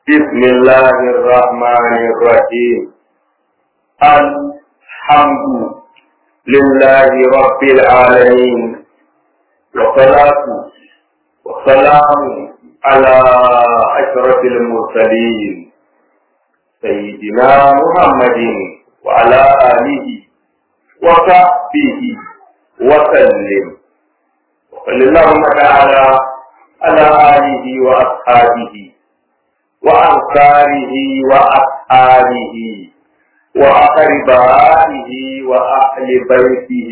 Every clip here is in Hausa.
بسم الله الرحمن الرحيم الحمد لله رب العالمين والصلاة والسلام على أشرف المرسلين سيدنا محمد وعلى آله وصحبه وسلم وصلى اللهم تعالى على آله وأصحابه وأنصاره وأصحابه وأقربائه وأهل بيته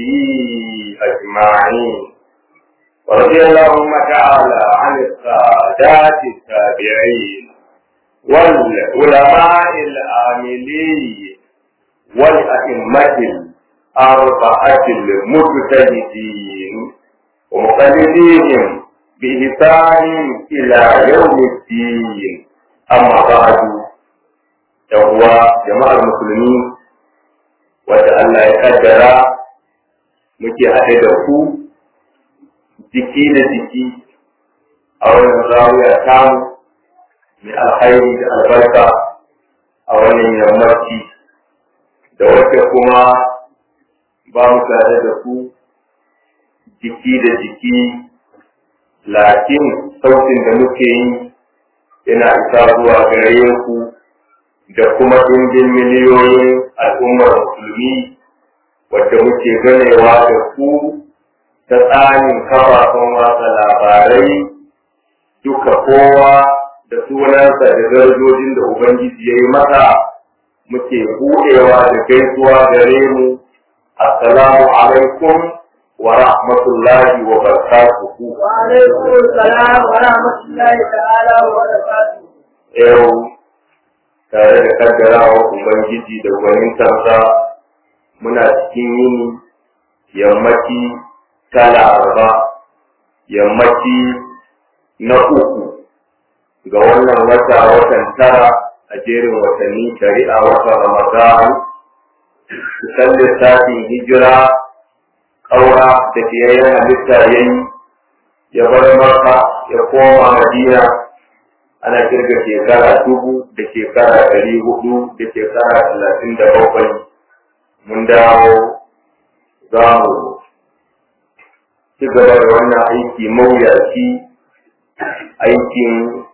أجمعين ورضي اللهم تعالى عن السادات التابعين والعلماء العاملين والأئمة الأربعة المجتهدين ومقلديهم بإحسان إلى يوم الدين أما بعد يهوى جماعة المسلمين وتألا يقدر muke haɗe da ku jiki da jiki a wannan zawiya tamu mai alhairi da albarka a wannan yammaci da wacce kuma ba mu tare da ku jiki da jiki lakin sautin da muke yi yana isa zuwa gare ku da kuma dindin miliyoyin al'ummar musulmi wadda muke ganewa da ku ta tsarin kafafen watsa labarai duka kowa da sunansa da darajojin da Ubangiji ya yi masa muke buɗewa da gaisuwa gare mu assalamu alaikum wa rahmatullahi wa barakatuhu wa alaikum assalam wa rahmatullahi ta'ala wa barakatuhu yau tare da kaddarawa Ubangiji da gwanintarsa muna cikin yini yammaci ta laraba yammaci na uku ga wannan wata watan tara a jerin watanni shari'a watan ramadan kusan lissafin hijira ƙaura da fiyayyen halitta ya yi ya bar maka ya koma madina ana kirga shekara dubu da shekara ɗari hudu da shekara talatin da bakwai mun dawo za mu ci gaba da wannan aiki mawuyaci aikin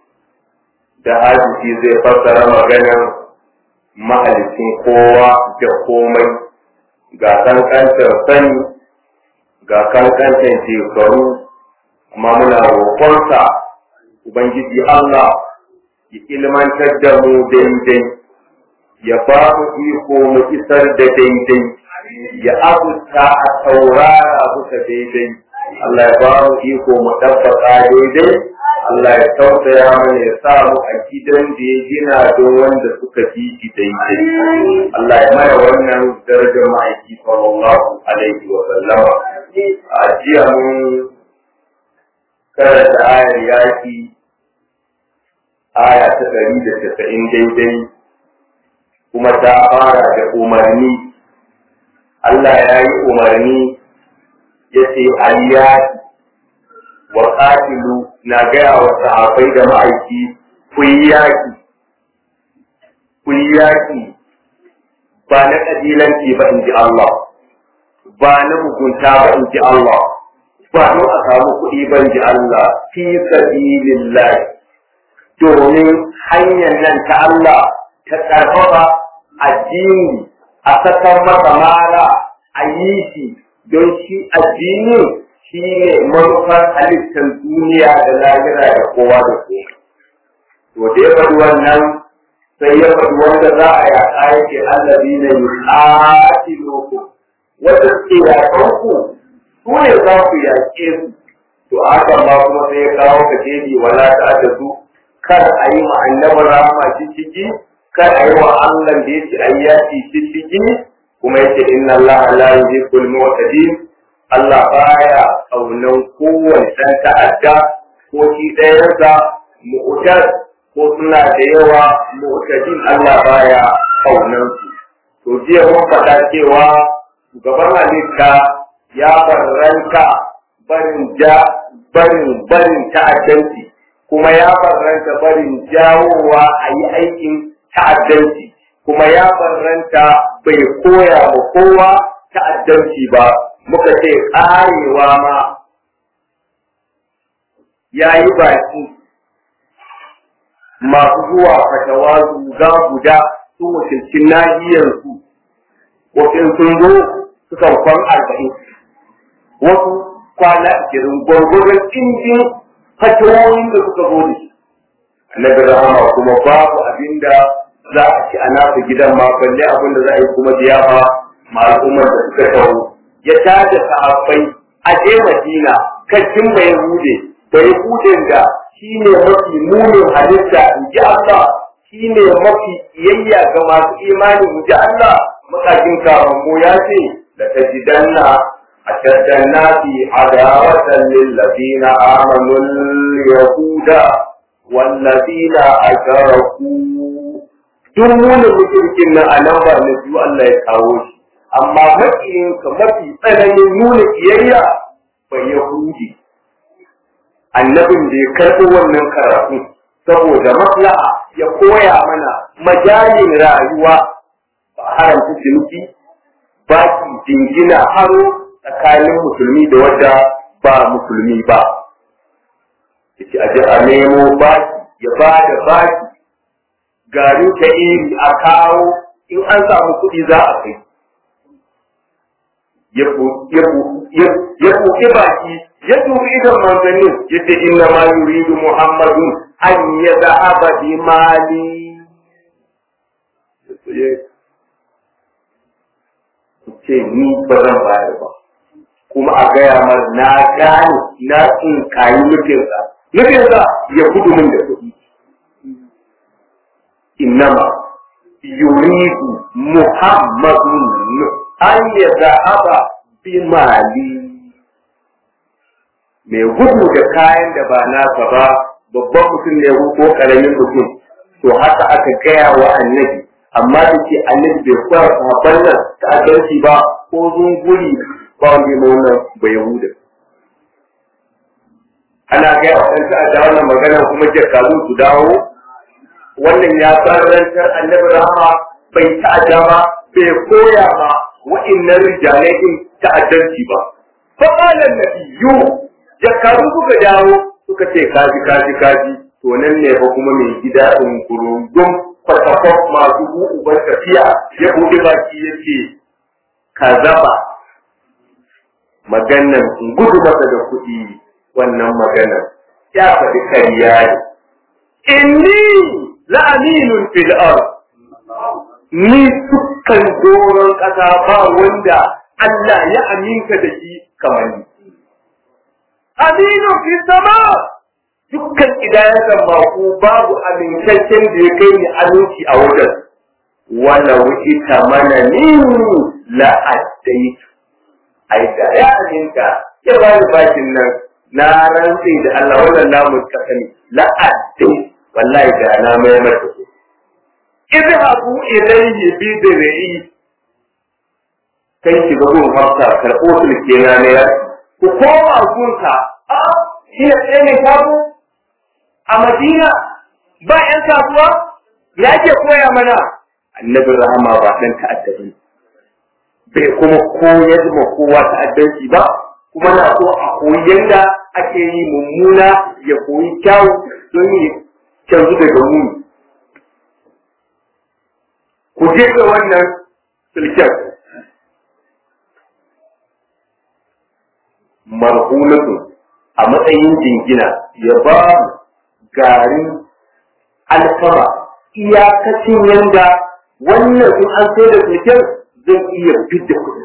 da hadisi zai fassara maganar mahalicin kowa da komai ga kankantar sani ga kankantar shekaru amma muna roƙonsa ubangiji Allah ya ilmantar da mu daidai ya ba mu iko mu isar da daidai ya abuta a saurara buka daidai Allah ya ba mu iko mu ɗabbaka daidai Allah ya tausaya mana ya sa mu a gidan da ya gina don wanda suka fi shi daidai. Allah ya maya wannan darajar ma'aiki sallallahu alaihi wa sallama. A jiya mun karanta ayar yaki aya ta ɗari da tasa'in daidai kuma ta fara da umarni. Allah ya yi umarni ya ce aliyaki wa qatilu na gaya wa sahabbai da ma'aiki ku yi yaƙi ku yi yaƙi ba na ƙabilanci ba in ji Allah ba na mugunta ba in ji Allah ba don a samu kuɗi ba in ji Allah fi sabilillah domin hanyar nan ta Allah ta ƙarfafa addini a sakan masa mara a yi shi don shi addini shi ne manufar halittar duniya da lahira da kowa da komai. To da ya faɗi wannan sai ya faɗi wanda za a yaƙa yake allazi na yi ƙati loko. Wanda suke yaƙan ku su ne za ku yaƙe su. To haka ma kuma sai ya kawo ka jeji wala ta da su kar a yi ma annabi rahama ciki kar a yi wa Allah da ya ce ayyaki ciki kuma yace inna Allah la yuhibbul mu'tadin Allah baya kaunan kowane ɗan ta'adda ko shi ɗayansa mu'tad ko suna da yawa mu'tadin Allah baya kaunan su. To jiya mun faɗa cewa shugaban halitta ya barranta barin ja barin barin ta'addanci kuma ya barranta barin jawowa a yi aikin ta'addanci kuma ya barranta bai koya wa kowa ta'addanci ba muka ce ƙarewa ma ya yi baki masu zuwa fatawa zuga guda su wakilcin nahiyarsu wasu sun zo sukan kwan arba'in wasu kwana ashirin gwargwaron injin fatawoyin da suka zo da shi annabi rahama kuma babu abin da za a ci a nasa gidan ma balle abin da za a yi kuma ziyafa ma al'ummar da suka taho ya tada sahabbai a je madina kacin bai hude bai huden da shi ne mafi munin halitta in ji Allah shi ne mafi iyayya ga masu imani in ji Allah makakin karambo ya ce da ta jidanna a shaddanna fi adawatan lillazina amanu yahuda wallazina asharaku duk munin mutunkin nan a nan ba na biyu Allah ya kawo shi amma makiyinka mafi tsananin nuna iyayya bai yahudi annabin da ya karɓi wannan karatu saboda maslaha ya koya mana majalin rayuwa ba haramta ciniki baki jingina haro tsakanin musulmi da wadda ba musulmi ba yace a ji a nemo baki ya ba da baki garin ta iri a kawo in an samu kuɗi za a kai ya buɗe baki ya dubi idan manzannin ya ce inna ma yuridu muhammadun an ya za'aba bi mali ce ni ba zan bayar ba kuma a gaya mar na gane na in kayi nufinsa nufinsa ya gudu min da kuɗi innama yuridu muhammadun an ya za'aba bi mali mai gudu da kayan da ba nasa ba babban mutum ne ko karamin mutum to haka aka gaya wa annabi amma da ke annabi bai kwara sahabban nan ta adalci ba ko zunguri ba wanda ma wannan ba yahuda ana gaya wa ɗan ta'adda wannan magana kuma jakalu su dawo wannan ya tsarantar annabi rahama bai ta'adda ba bai koya ba wa'innan rijalai din ta'addanci ba fa qala nabiyyu jakaru suka dawo suka ce kaji kaji kaji to nan ne fa kuma mai gida in kurundum kwatakwaf masu uban tafiya ya buɗe baki ya ce ka zaba maganan in gudu masa da kuɗi wannan maganan ya faɗi kariya ne inni la'aminun fil ard ni dukkan doron ƙasa ba wanda Allah ya aminta da shi kamar ni aminu fi sama dukkan idayan maku babu amintaccen da ya kai ni aminci a wajen wala wuce ta mana ni la'addai ai da ya aminta ya ba ni bakin nan na rantsi da Allah wannan namu kasani la'addai wallahi da na mai mata su idhabu ilayhi bi dir'i kai ki ga gun hafsa karɓo sulke na ne ku koma gunka a shi ne tsaye mai shago a madina ba yan kasuwa ya ke koya mana annabin rahama ba ɗan ta'adda ba bai kuma koyar ma kowa ta'addanci ba kuma na so a koyi yadda ake yi mummuna ya koyi kyau don yi canzu daga muni ku je ga wannan sulken marhunatun a matsayin jingina ya ba garin alfama iyakacin yanda wannan in an sai da sulken zai iya fidda kuɗin.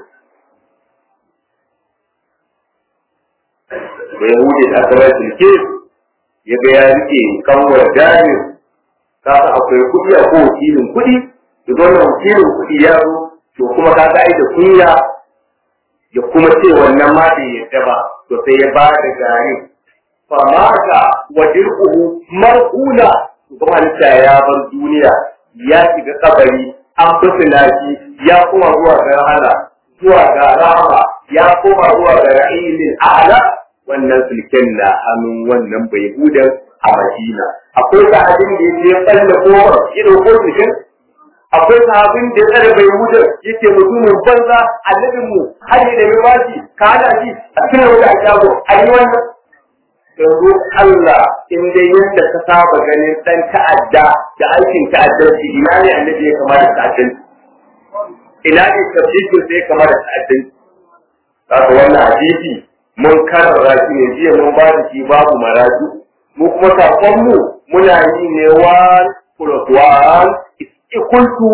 Da Yahudi da aka bai sulke ya ga ya rike kanwar jami'in kasa akwai kuɗi a ko wakilin kuɗi da wannan wakilin kuɗi ya zo to kuma ka ga da kunya ya kuma ce wannan ma bai yadda ba to sai ya ba da gari fa mata wa dirquhu marqula kuma halitta ya bar duniya ya shiga kabari an busina shi ya kuma zuwa ga rahama zuwa ga rahama ya kuma zuwa ga ra'ilin a'la wannan sulken na hannun wannan bai hudan a Madina akwai sahabin da ya je tsalle kofar ya dauko jikin akwai sahabin da ya tsare bai wuce yake mutumin banza annabin mu har da mai bashi ka hada shi a cikin wata shago a yi wannan yanzu Allah in dai yadda ka saba ganin dan ta'adda da aikin ta'addanci ina ne annabi ya kamata ta'addanci ina ne tafsirin sai kamar ta'addanci Saka wannan hadisi mun karara shi ne jiya mun ba da shi babu maraju mu kuma sakon mu muna yi ne one plus one is equal to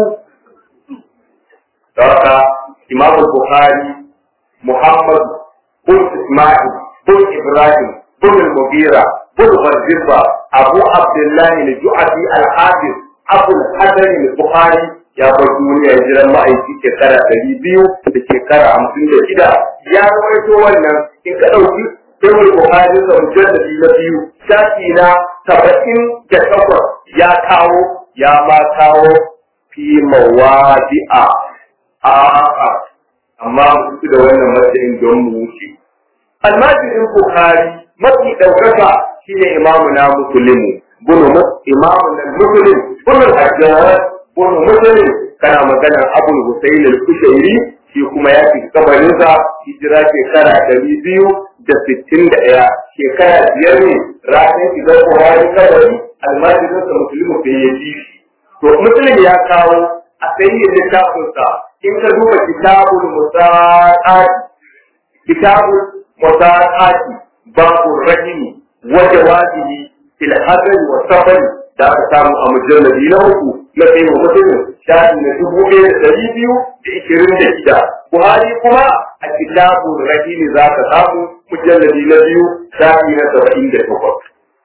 Saka Imam Bukhari Muhammad bin Ismail bin Ibrahim bin Mugira bin Gharziba Abu Abdullah al-Ju'afi al-Hafiz Abu al-Hasan al-Bukhari ya bar duniya jiran ma'aiki shekara ɗari biyu da shekara hamsin da shida ya rawaito wannan in ka ɗauki Ibn Bukhari da mujalladi na biyu shafi na saba'in da takwas ya kawo ya ma kawo fi mawadi'a a'a amma mu da wannan matsayin don mu wuce almajirin Bukhari mafi ɗaukaka shine imamu na musulmi bunu imamu na musulmi bunu hajjar bunu musulmi kana maganar abul husayn al-kushairi shi kuma ya fi kabarinsa hijira shekara ɗari biyu da sittin da ɗaya shekara biyar ne ranar shigar buhari kabari almajirinsa musulmi bai ya ji shi to musulmi ya kawo a sayi littafinsa in ka duba kitabul musaqat kitabul musaqat babu rahimi wa jawabihi fil hadri wa safari da aka samu a mujalladi na uku na kai wa mutumin shafi na dubu ɗaya da ɗari biyu da ishirin da shida. Buhari kuma a kitabun rahimi za ka samu mujalladi na biyu shafi na saba'in da takwas.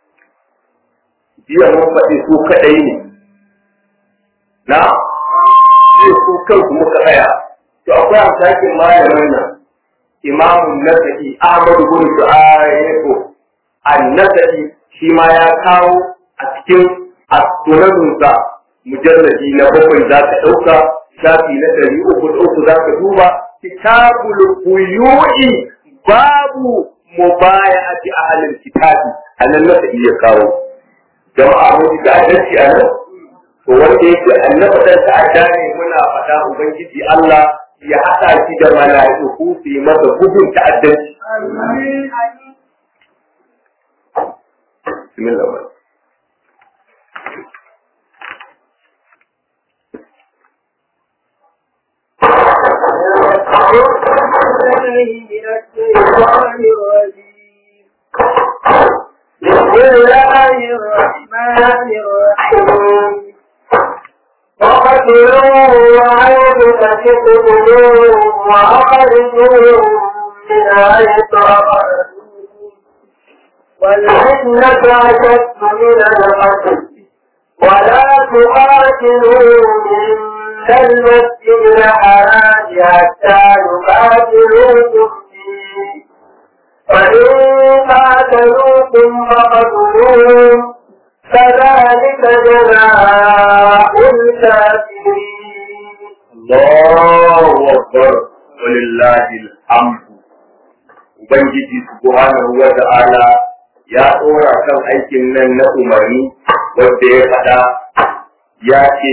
Jiya mun faɗi su kaɗai ne. Na? Sai su kanku muka tsaya. To akwai amsakin malamin nan. Imamun Nasa'i Ahmadu bin Shu'ayyako An-Nasa'i shi ma ya kawo a cikin astunanunsa mujalladi na bakwai za ka ɗauka shafi na ɗari uku da uku za ka duba kitabul buyu'i babu mubaya'ati ahlil kitabi anan na ta iya kawo jama'a mun ji ta'addanci a nan to wanda yake annaba dan ta'adda ne muna faɗa ubangiji Allah ya haɗa shi da mala'iku su yi masa bugun ta'addanci Bismillah. بسم الله الرحمن الرحيم وقتلوه وعيد فتقتلوه وأخرجوه من حيث أخرجوه والفتنة أشد من القتل ولا تقاتلوا من المسجد الحرام حتى يقاتلوكم فيه فإن قاتلوكم فقتلوهم فذلك جزاء الكافرين Allahu Akbar walillahi alhamdu Ubangiji subhanahu wa ta'ala ya tsora kan aikin nan na umarni wanda ya faɗa ya ce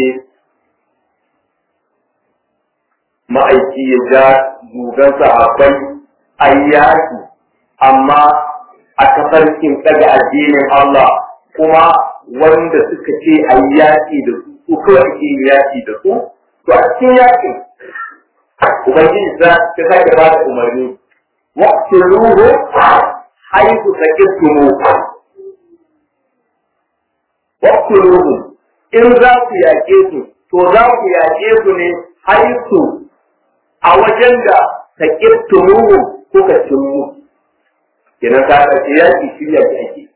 ma'aiki ya ja gugan sahabbai an yaki amma a tafarkin ɗaga addinin Allah kuma wanda suka ce an yaki da su ko kawai ake yaki da su to a cikin yakin ubangiji za ta sake ba da umarni waqtiluhu haythu sakirtumu waqtiluhu in za ku yaƙe su to za ku yaƙe su ne haythu a wajen da sakirtumu kuka cimmu kenan ka ɗauki yaƙi shirya da ake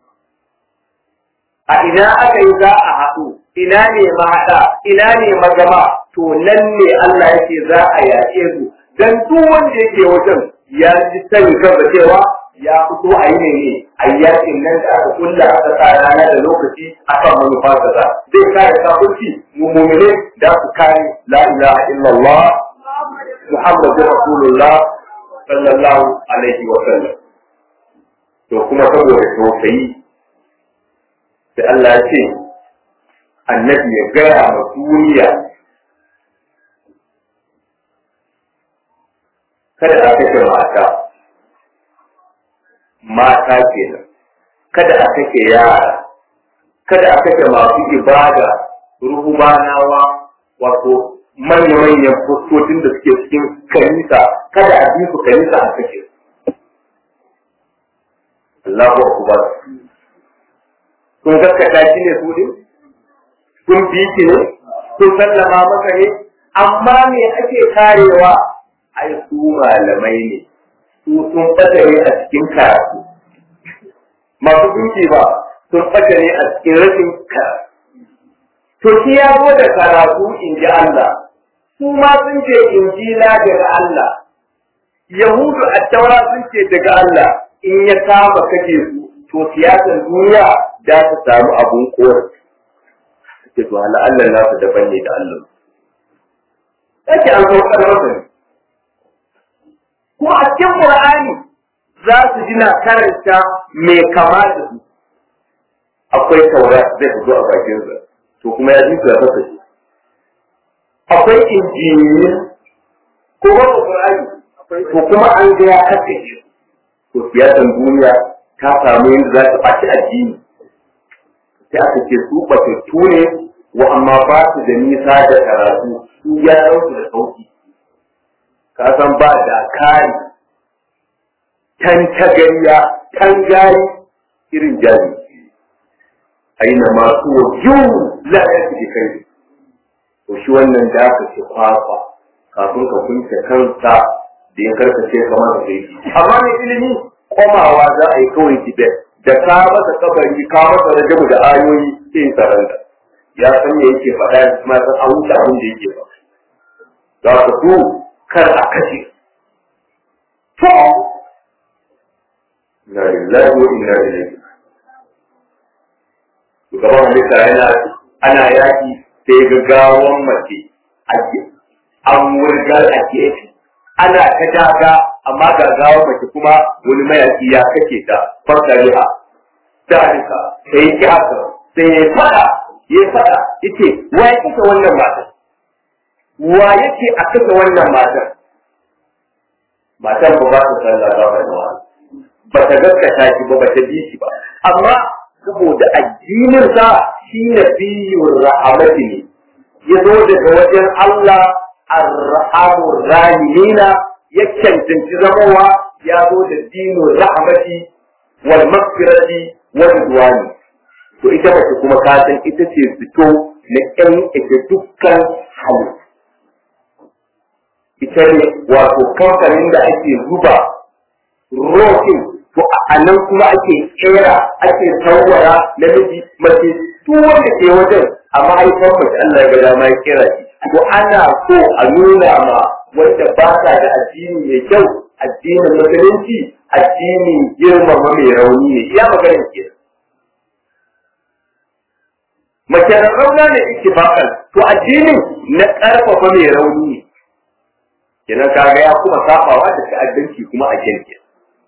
a ina aka yi za a haɗu ina ne mahaɗa ina ne magama to nan ne Allah yake za a yaƙe su dan duk wanda yake wajen ya ji sani kansa cewa ya fito a yi ne a yaƙin nan da aka kulla aka sa rana da lokaci akan manufa kaza zai kare kafirci mu mu'mine da su kare la ilaha illallah muhammadu rasulullah sallallahu alaihi wa sallam to kuma saboda tausayi sai Allah ya ce annabi ya gaya ma duniya kada a kashe mata mata kenan kada a kashe yara kada a kashe masu ibada ruhumanawa wato manya-manyan fuskokin da suke cikin kanisa kada a bi su kanisa a kashe Allahu akbar kun gaskata shi ne su din kun bi shi ne kun sallama maka ne amma me ake karewa ai su malamai ne su sun fata ne a cikin karatu masu duki ba sun fata ne a cikin rashin karatu to shi ya zo da karatu in ji Allah su ma sun ce injila daga Allah yahudu a taura sun ce daga Allah in ya kama kake su to siyasar duniya za ta samu abun korafi ce to hala Allah nasu daban ne da Allah yake an saukar masa ne ko a cikin Qur'ani za su ji na karanta mai kama da su akwai taura zai fito a bakin sa to kuma ya ji su ya fasa shi akwai injiniya ko wani Qur'ani to kuma an ga ya kace shi to siyasan duniya ta samu yadda za ta ɓaci addini sai aka ce su batattu ne wa amma ba su da nisa da karatu su ya ɗauki da sauki ka san ba da kari tan tagariya tan gari irin jari aina masu wajen la ya fi kai to shi wannan da aka ce kwakwa kafin ka kunce kansa da ya karkace kamar da sai amma mai ilimi komawa za a yi kawai tibet da ka masa kabari ka masa rajabu da ayoyi sai saranda ya san me yake faɗa ya kuma san an wuce abin da yake faɗa za ku so kar a kashe to na lillahi wa inna ilaihi shugaban halitta yana ana yaki sai gaggawan mace an wurgar a gefe ana ta daga amma gaggawan mace kuma wani mayaki ya kake ta fasariha dalika sai ki haka sai ya fada ya fada yace wa ya kike wannan matar wa yake a kasa wannan matar matar ba ba ta sallah ba ba ba ta gaskata shi ba ba ta bi shi ba amma saboda addinin sa shi nabiyur rahmati ne ya zo daga wajen Allah ar-rahamur rahimina ya cancanci zamowa ya zo da dinin rahmati wal maghfirati wal ridwani to ita mace kuma ka san ita ce fito na ƴan ita dukkan halittu ita ne wato kamfanin da ake zuba rokin to a nan kuma ake kera ake tsawara namiji mace duk wanda ke wajen a mahaifar mace Allah ya ga dama ya kera shi to ana so a nuna ma wanda ba sa da addini mai kyau addinin musulunci addinin girmama mai rauni ne iya maganin ke mace rauna ne ittifaqan to addinin na karfafa mai rauni ne kenan kaga ya kuma sabawa da ta'addanci kuma a kirkin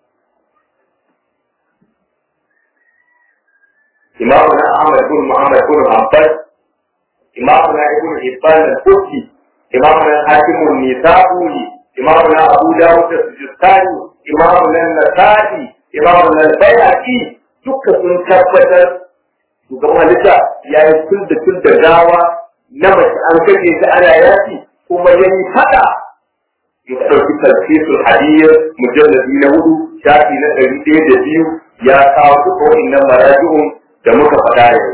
إمامنا أحمد بن محمد بن حنبل إمامنا ابن حبان الكوفي إمامنا حاكم النسابوري إمامنا أبو داود السجستاني إمامنا النسائي إمامنا البيهقي duka sun tabbatar shugaban halitta ya yi tun da tun da gawa na mace an kashe ta ana yaki kuma ya yi fada ya ɗauki tarfisul hadiyyar mujalladi na hudu shafi na ɗari ɗaya da biyu ya kawo duka wa'innan maraji'un da muka faɗa yanzu.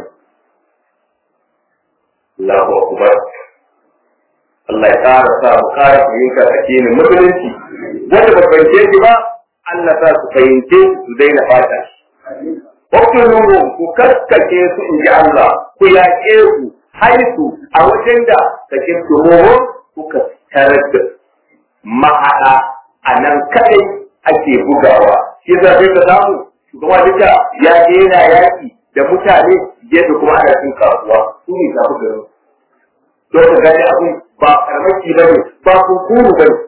Allahu Akbar. Allah ya ƙara sa mu ƙara fahimtar addinin musulunci. Wanda ba fahimce shi ba, Allah sa su fahimce su daina fata. Wakilunmu ku kaskace su in ji Allah, ku yaƙe su, haisu a wajen da ka ke tumuhun kuka tarar da mahaɗa a nan kaɗai ake bugawa. Shi zafi ka samu, shugaba duka ya daina yaƙi da mutane gefe kuma ana cin kasuwa su ne tafi garin don ka gani abin ba karmaki ba ne ba kunkuru ba ne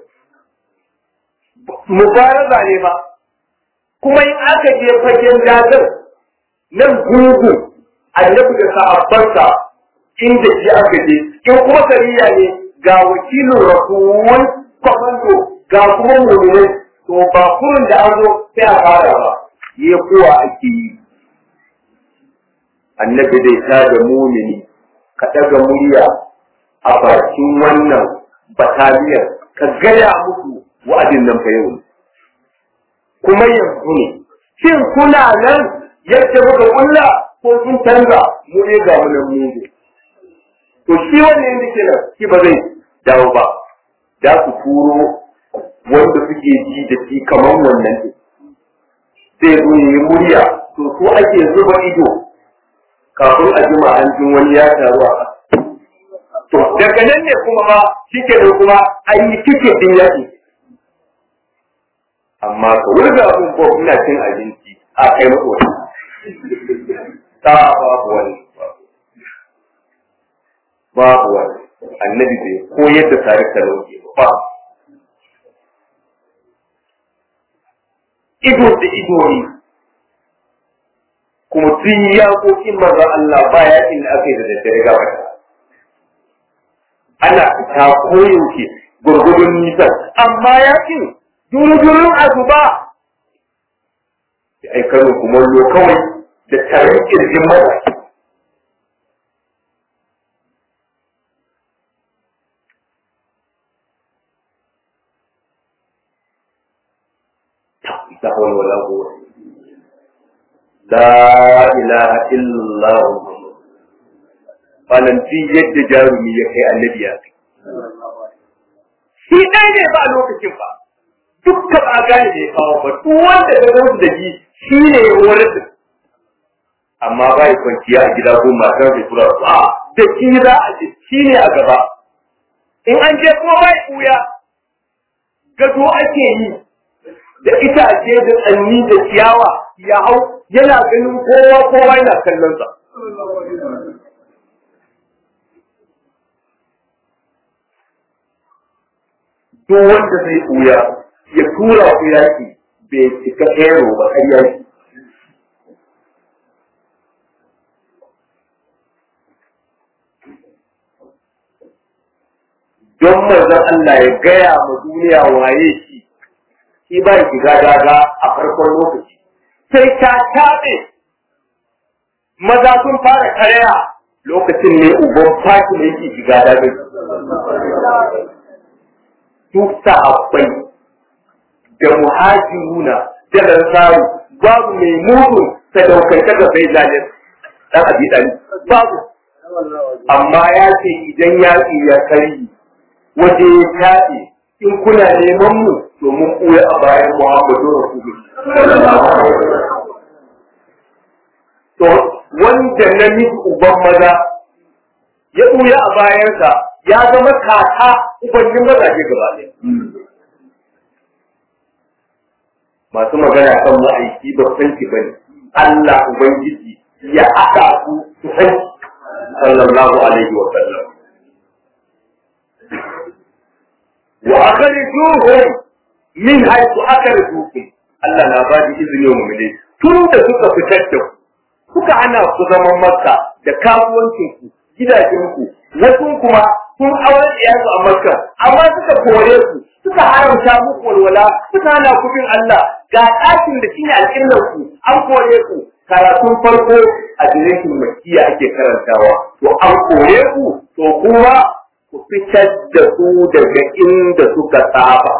mubaraza ne ba kuma in aka je fagen dagar nan gungu annabi da sahabbansa inda shi aka je in kuma sariya ne ga wakilin rasul kwamando ga kuma mu'minai to ba kurin da an zo sai a fara ba yi kuwa ake yi annabi zai ta da mumini ka ɗaga murya a bakin wannan bataliyar ka gaya musu wa'adin nan fa yau kuma yanzu ne shin kuna nan yadda muka kulla ko sun canza mu ne ga mu nan mu to shi wannan yanda ke nan shi ba zai dawo ba da ku turo wanda suke ji da shi kamar wannan ne sai zo yi murya to ko ake zuba ido kafin a jima an jin wani ya taru a to daga nan ne kuma ba shi ke da kuma an yi kike din yaki amma ka wurga abin ko ina cin abinci a kai masa wani ta babu wani babu wani annabi bai koyar da tare da lauke ba ido da ido ne kuma tun yaƙoƙin manzon Allah ba yaƙin da aka yi da daddare ga wata ana fita koyaushe gurgudun nisan amma yaƙin durudurin azuba da aikaro kumallo kawai da tarin kirjin maza la hawla wala quwwata la ilaha illa Allah falanti yadda jarumi ya kai annabi ya kai shi ɗaya ne ba a lokacin ba dukkan ba gane da ya kawo ba duk wanda ga wasu da ji shi ne ya horar da amma ba ya kwanciya a gida ko matar da tura su a da shi za a ji shi ne a gaba in an je kuma ba ya ɓuya gado ake yi da ita a ce da tsanni da ciyawa ya hau yana ganin kowa kowa yana kallon sa duk wanda zai ɓuya ya tura ku yaki bai cika hero ba har yaki don manzon Allah ya gaya ma duniya waye shi shi ba shiga daga a farkon lokaci sai ta taɓe maza sun fara karya lokacin ne uban faki ne yake shiga daga duk sahabbai da muhajiruna da lansaru babu mai mugun sadaukanta ga sai zalim dan abi dan babu amma ya ce idan yaƙi ya kari waje ya taɗe in kuna neman mu to mun ɓuya a bayan Muhammadu Rasulullah. To wanda na miki uban maza ya ɓuya a bayansa ya zama kaka ubannin mazaje gaba ɗaya. Masu magana kan ma'aiki ba san ki bane. Allah Ubangiji ya haɗa ku su san sallallahu alaihi wa sallam. وأخرجوهم من حيث أخرجوكم Allah na ba da izini wa mu'mini tun da suka fitar da ku suka hana ku zaman makka da kasuwancin ku gidajen ku wasu kuma sun auren iyayensu a makka amma suka kore ku suka haramta muku walwala suka hana ku bin Allah ga ɗakin da shine alƙillar ku an kore ku karatun farko a direkin makiya ake karantawa to an kore ku to kuma ku fitar da su daga inda suka saba.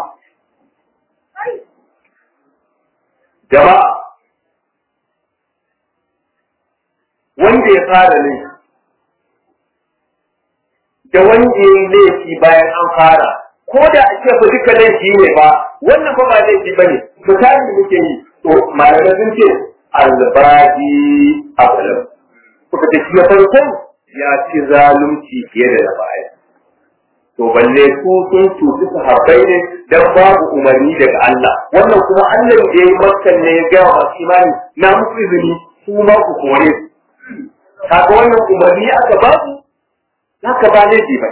Jama'a, wanda ya fara ne, da wanda ya yi laifi bayan an fara, ko da a ce ba duka laifi ne ba, wannan ba ba laifi ba ne, misali muke yi, to malamai sun ce albadi abalam. Kuka ce shi na farkon ya ci zalunci fiye da na baya. to balle su sun cuci sahabbai ne dan babu umarni daga Allah wannan kuma Allah da yayi makkan ne ya ga masu imani na musu izini su ma ku kore su kaga wannan umarni aka ba su haka ba ne ba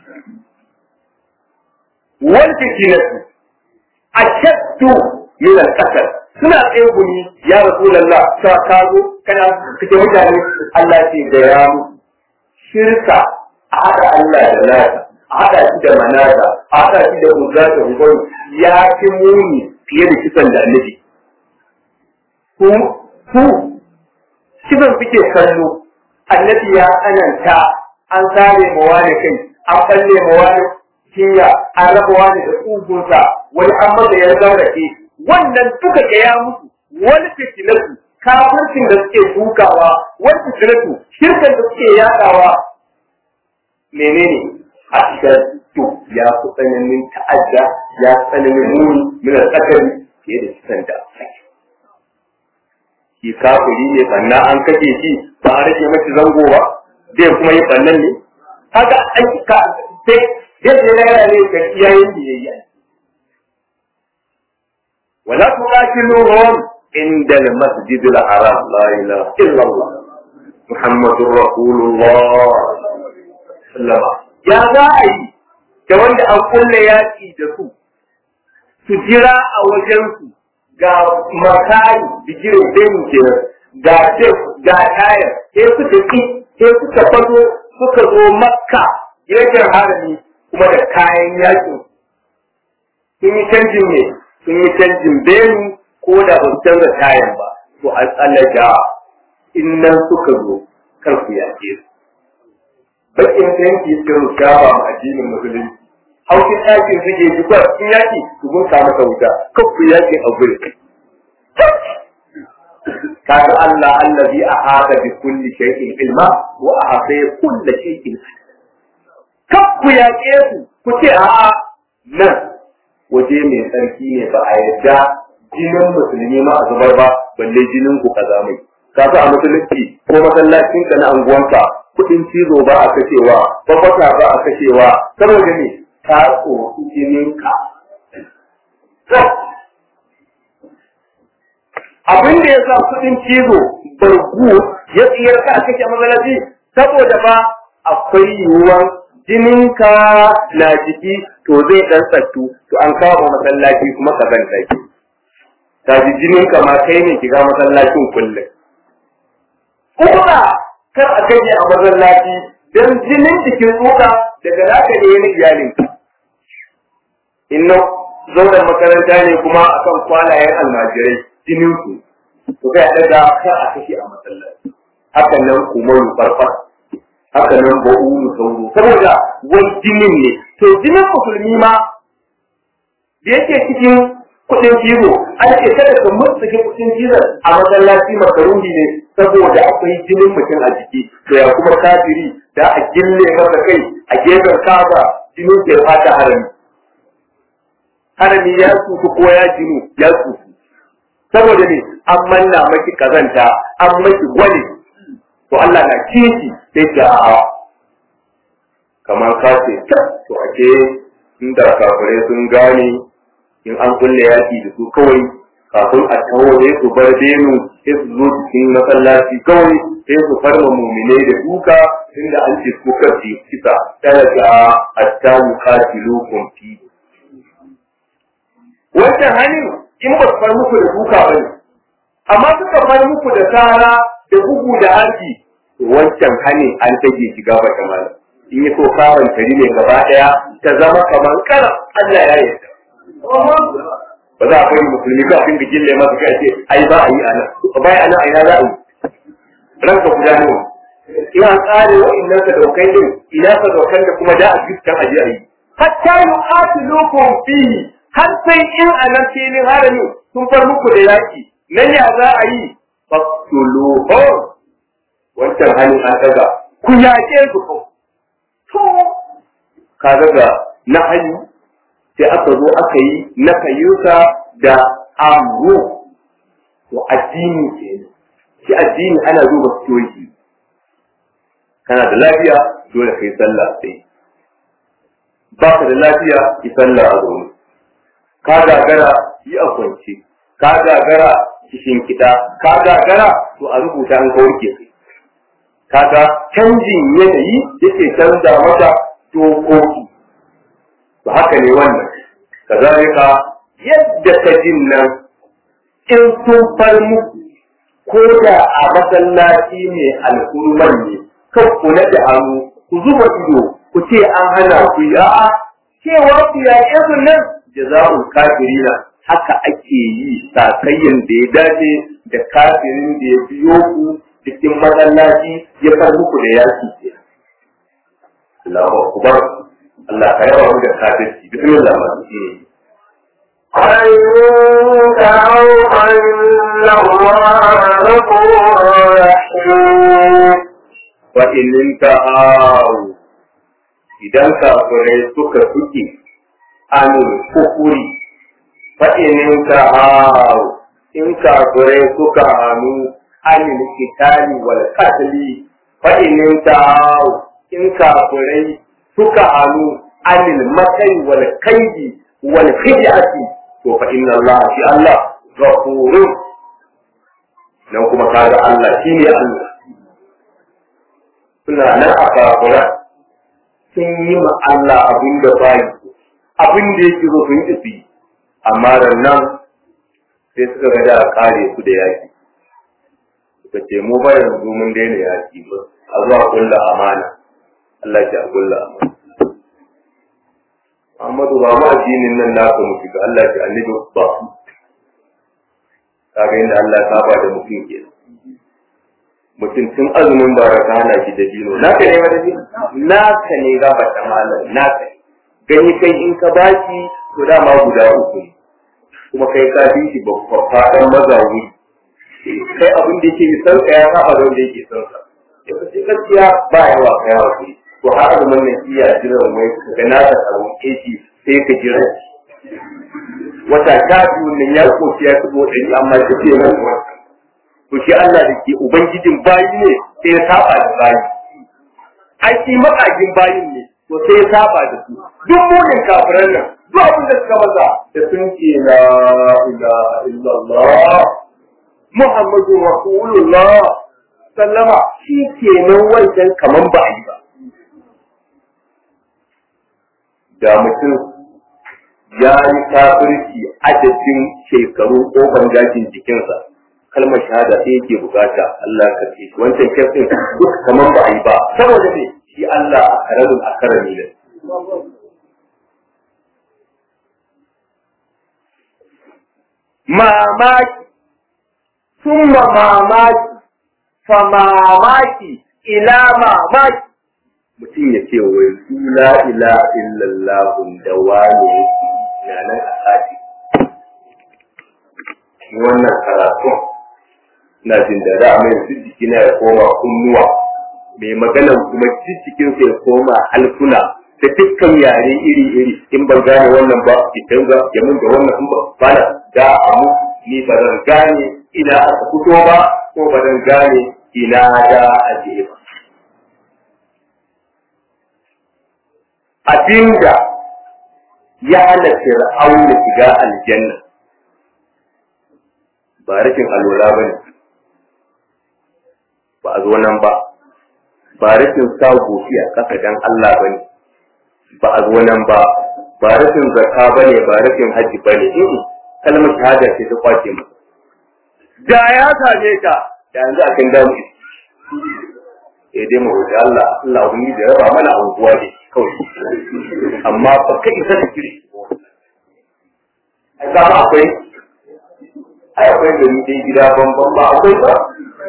wal fitinatu ashaddu min al-qatl suna tsaye guni ya rasulullah ta kazo kana kace mutane Allah ce da ya musu shirka a haɗa Allah da nasa a haɗa shi da manasa a haɗa shi da uzza da hukun ya fi muni fiye da kisan da annabi ku ku kisan suke kallo annabi ya tsananta an sare ma wani kai an balle ma wani cinya an raba wani da tsugunsa wani an masa ya zaurake wannan duka ga ya musu wani fitinatu kafircin da suke dukawa wani fitinatu shirkan da suke yadawa menene a cikin to ya fi tsananin ta'adda ya fi tsananin muni mina tsakari fiye da kisan da shi kafiri ne sannan an kashe shi ba a rage mashi zango ba zai kuma yi sannan ne haka an ka sai yadda ya raya ne ga iyayen biyayya wala tuqatiluhum inda al-masjid al-haram la ilaha illa Allah muhammadur rasulullah sallama ya za a yi da wanda an kulle yaki da su su jira a wajensu ga makari bigirin demu kenan ga tef ga tayar sai suka ki sai suka fazo suka zo makka gefen harami kuma da kayan yakin sun yi canjin ne sun yi canjin benu ko da ba su canza tayan ba to a tsallaka in nan suka zo kar ku yaƙe su bakin tanki suka ruskawa ma addinin musulunci haukin ɗakin suke ji ba sun yaƙi su gunta masa wuta kan ku yaƙi a gurin kaga Allah allazi ahata bi kulli shay'in ilma wa ahata kulli shay'in kan ku yaƙe su ku ce a'a nan waje mai tsarki ne ba a yadda jinin musulmi ma a zubar ba balle jinin ku kaza mai kaga a musulunci ko masallacin ka na anguwanka kudin cizo ba a kashewa babbaka ba a kashewa saboda ne ta tsoro jinin ka abin da ya sa kudin cizo bargu ya tsiyar ka a kashe masallaci saboda ba akwai yiwuwan jininka na jiki to zai dan tsattu to an kawo masallaci kuma ka zanta ki ta ji jininka ma kai ne kiga masallacin kullum kuma kar a kashe a masallaci don jinin jikin tsoka daga naka ne yana iyalin inna zauren makaranta ne kuma akan kwalayen almajirai jinin su to kai daga kar a kashe a masallaci hakan nan kumaru farfar haka nan ba ulu sauro saboda wani jinin ne to jinin musulmi ma da yake cikin kudin cizo an ce kada ka mutsuke kudin cizon a masallaci makaruni ne saboda akwai jinin mutum a jiki to ya kuma kafiri da a gille masa kai a gefen kaza jinin ke fata harami harami ya tsufu ko ya jinu ya tsufu saboda ne an manna maki kazanta an maki gwani to Allah na kishi sai ce a'a kamar ka ce to ake inda kafirai sun gane in an kulle yaki da su kawai kafin a taho sai su bar benu sai su zo cikin masallaci kawai sai su farma muminai da duka inda an ce su kafi kisa tana ga hatta yuqatilukum fi wancan hannun in ba su far muku da duka ba ne amma suka far muku da tsara da bugu da harbi wancan hannun an tage shi gaba da mala in yi so kawon tari ne gaba daya ta zama kamar kara Allah ya yi ba za a kai musulmi ka fin da gille masa kai ce ai ba a yi ana ba a nan a ina za a yi ranka guda ne ina tsare wa'annan ka daukai din ina ka daukan da kuma da a fiskan aje a yi hatta yuqatilukum fihi har sai in a nan filin harami sun far muku da yaki nan ya za a yi faktuluhu wancan hannun an daga ku yaƙe su ko to ka daga na hanyu sai aka zo aka yi na kayyuka da amru to addini ke shi addini ana duba stoki kana da lafiya dole kai sallah sai ba ka da lafiya ki sallah a zaune ka gagara yi a kwance ka gagara cikin kiɗa ka gagara to a rubuta an kawar ke kai kaga canjin yanayi yake canza mata dokoki to haka ne wannan kazalika yadda ka jin nan in sun far muku ko da a masallaci ne al'umman ne kan ku da hannu ku zuba ido ku ce an hana ku yi a'a cewa ku yaƙe su nan jaza'ul kafirina haka ake yi sakayyan da ya dace da kafirin da ya biyo ku cikin masallaci ya kar muku da yaki ke Allahu akbar Allah ka yawa mu da kafirci bismillah أن دعوا أن الله غفور رحيم wa in ta'awu idan kafirai suka suke anil kufuri fa in ta'awu in kafirai suka hannu anil kitali wal qatli fa in ta'awu in kafirai suka hannu anil makai wal kaidi wal khidati to fa inna Allah shi Allah ghafurun nan kuma kaga Allah shine Allah suna nan a kafura sun yi ma Allah abin da ba yi abin da yake so sun isi amma da nan sai suka ga da kare su da yaki suka ce mu ba yanzu mun daina yaki ba a zuwa kulla amana Allah ya kulla amana Muhammadu ba mu addinin nan naka mu shiga Allah ya annabi ba kaga inda Allah ya saba da mutum kenan mutum tun azumin bara ka hana shi da dino naka ne wani dino naka ne ga bata malam naka ne gani kai in ka baki to dama guda uku ne kuma kai ka bi shi babba dan mazawi kai abin da yake san ka ya saba da wanda yake san ka yau sai gaskiya ba yawa ka yawa ku to har azumin nan iya jiran wai ga naka tsaro keji sai ka jira wata ta biyu nan ya koci ya kubo ɗari amma ta ce nan wata to shi Allah da ke ubangijin bayi ne sai ya saba da bayi ai shi makagin bayin ne to sai ya saba da su duk munin kafiran nan duk abin da suka maza da sun ce la ilaha illallah muhammadu rasulullah sallama shi kenan wancan kaman ba a yi ba da mutum ya yi kafirci adadin shekaru ƙofar gashin jikinsa kalmar shahada sai yake bukata Allah ka ce wancan kyaftin duk kaman ba a yi ba saboda ne shi Allah a karamin a karami ne mamaki summa mamaki fa mamaki ila mamaki mutum ya ce wai su la ila illallah da wane yake na nan a sati wannan karatun na jin da da mai su jiki na ya koma kunnuwa mai maganan kuma cikin sa ya koma alkuna da dukkan yare iri-iri in ban gane wannan ba ki canza ya mun da wannan in ba bana da amu ni ba zan gane ina aka fito ba ko ba zan gane ina da aje ba abinda ya hana fir'auna shiga aljanna ba rashin alwala ba ne ba a zo nan ba ba rashin sa goshi a ƙasa dan Allah ba ne ba a zo nan ba ba rashin zakka ba ne ba rashin hajji ba ne kalmar shahada ce ta kwace masa da ya same ka da yanzu a kan damu eh dai mu roƙi Allah Allah ubangiji da raba mana anguwa ne kawai amma ba kai isa da kiri ai ka ba akwai ai akwai gari dai gida bambam ba akwai ba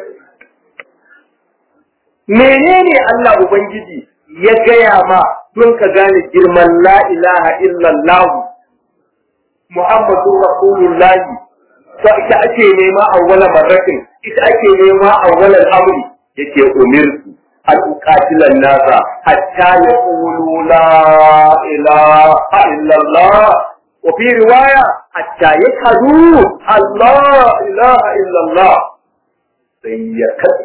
menene Allah ubangiji ya gaya ma don ka gane girman la ilaha illallah Muhammadu Rasulullah to ita ake nema awwala marratin ita ake nema awwala amri yake umirtu an uqatilan nasa hatta yaqulu la ilaha illallah wa fi riwaya hatta yashhadu Allah ilaha illallah sai ya kace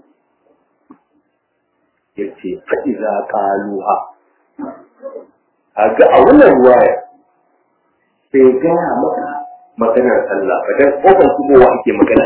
yace fa idza qaluha kaga a wannan riwaya sai gaya maka maganar Allah ba dan kofar kubowa ake magana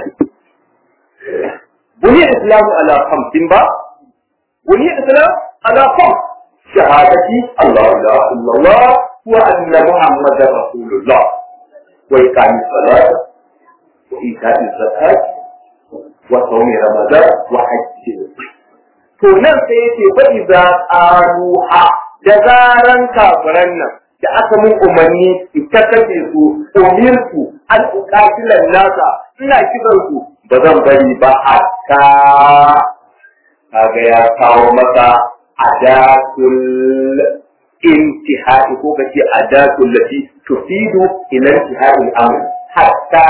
buni islamu ala khamsin ba buni islam ala khams shahadati Allah la illallah wa anna muhammadar rasulullah wa iqami salat wa ita'i zakat wa saumi ramadan wa hajji to nan sai yace fa iza qaluha da zaran kafiran nan da aka mun umarni in ta kace su umirtu an uqatilan nasa ina kiran su ba zan bari ba hatta kaga ya kawo maka adatul intihai ko kace adatul lati tufidu ila intihai al-amr hatta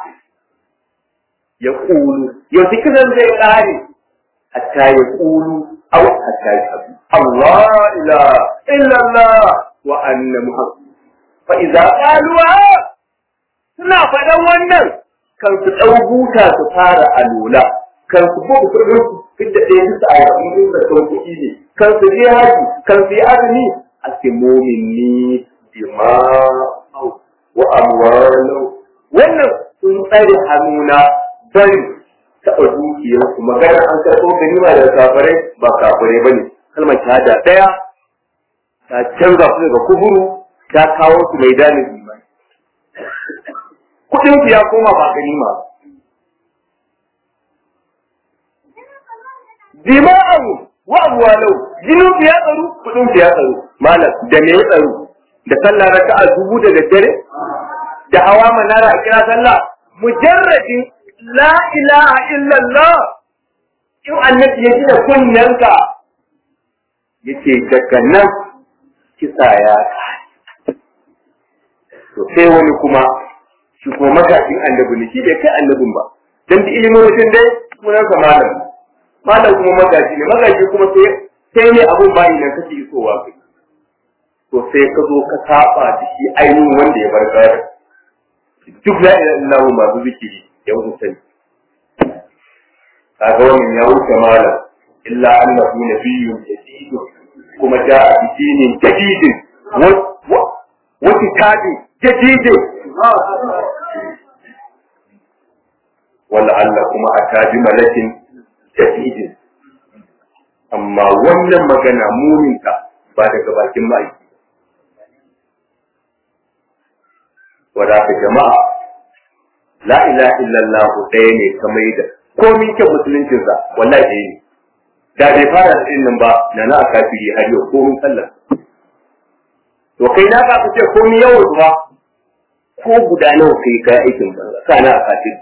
ya kulu yanzu kiran zai kare hatta ya kulu aw hatta ya abu Allah ila illa Allah wa anna muhammad fa idza qalu suna faɗan wannan kan su ɗau buta su fara alula kan su buga kudin su fidda ɗaya bisa a yakin da kan kuɗi ne kan su je haji kan su yi azumi a simomin ni dima'au wa amwalau wannan sun tsare hannuna bari taɓa dukiyarsu magana an karɓo ganima da kafirai ba kafirai ba ne kalmar shahada ɗaya ta canza su daga kuburu ta kawo su mai dalin imani kuɗin ya koma ba ganima ba dima'an wa amwalau jinin ya tsaro kuɗin ya tsaro malam da me ya tsaro da sallah raka'a dubu da daddare da hawa manara a kira sallah mujarradin la ilaha illallah in annabi ya ji da kunnyanka yace daga nan kisa ya to sai wani kuma shi kuma magajin annabi ne shi bai kai annabin ba dan da ilimin mutum dai sunansa malam malam kuma magaji ne magaji kuma sai sai ne abun bayi nan kake isowa kai to sai ka zo ka saba da shi ainihin wanda ya bar gado duk la ilaha illallah masu zikiri ya wuce sani kaga wannan ya wuce malam illa annahu nabiyyun jadid kuma ja'a bi dinin jadidin wa kitabin jadidin wala Allah kuma atabi malakin jadidin amma wannan magana muminta ba daga bakin ma'aiki wadaka jama'a la ilaha illallah ɗaya ne kamar da komin kyan musuluncinsa wallahi ɗaya ne da bai fara da nan ba na na kafiri har yau komin sallar to kai na ka ce komin yawan ba ko guda nawa kai kai aikin banza sana a kafiri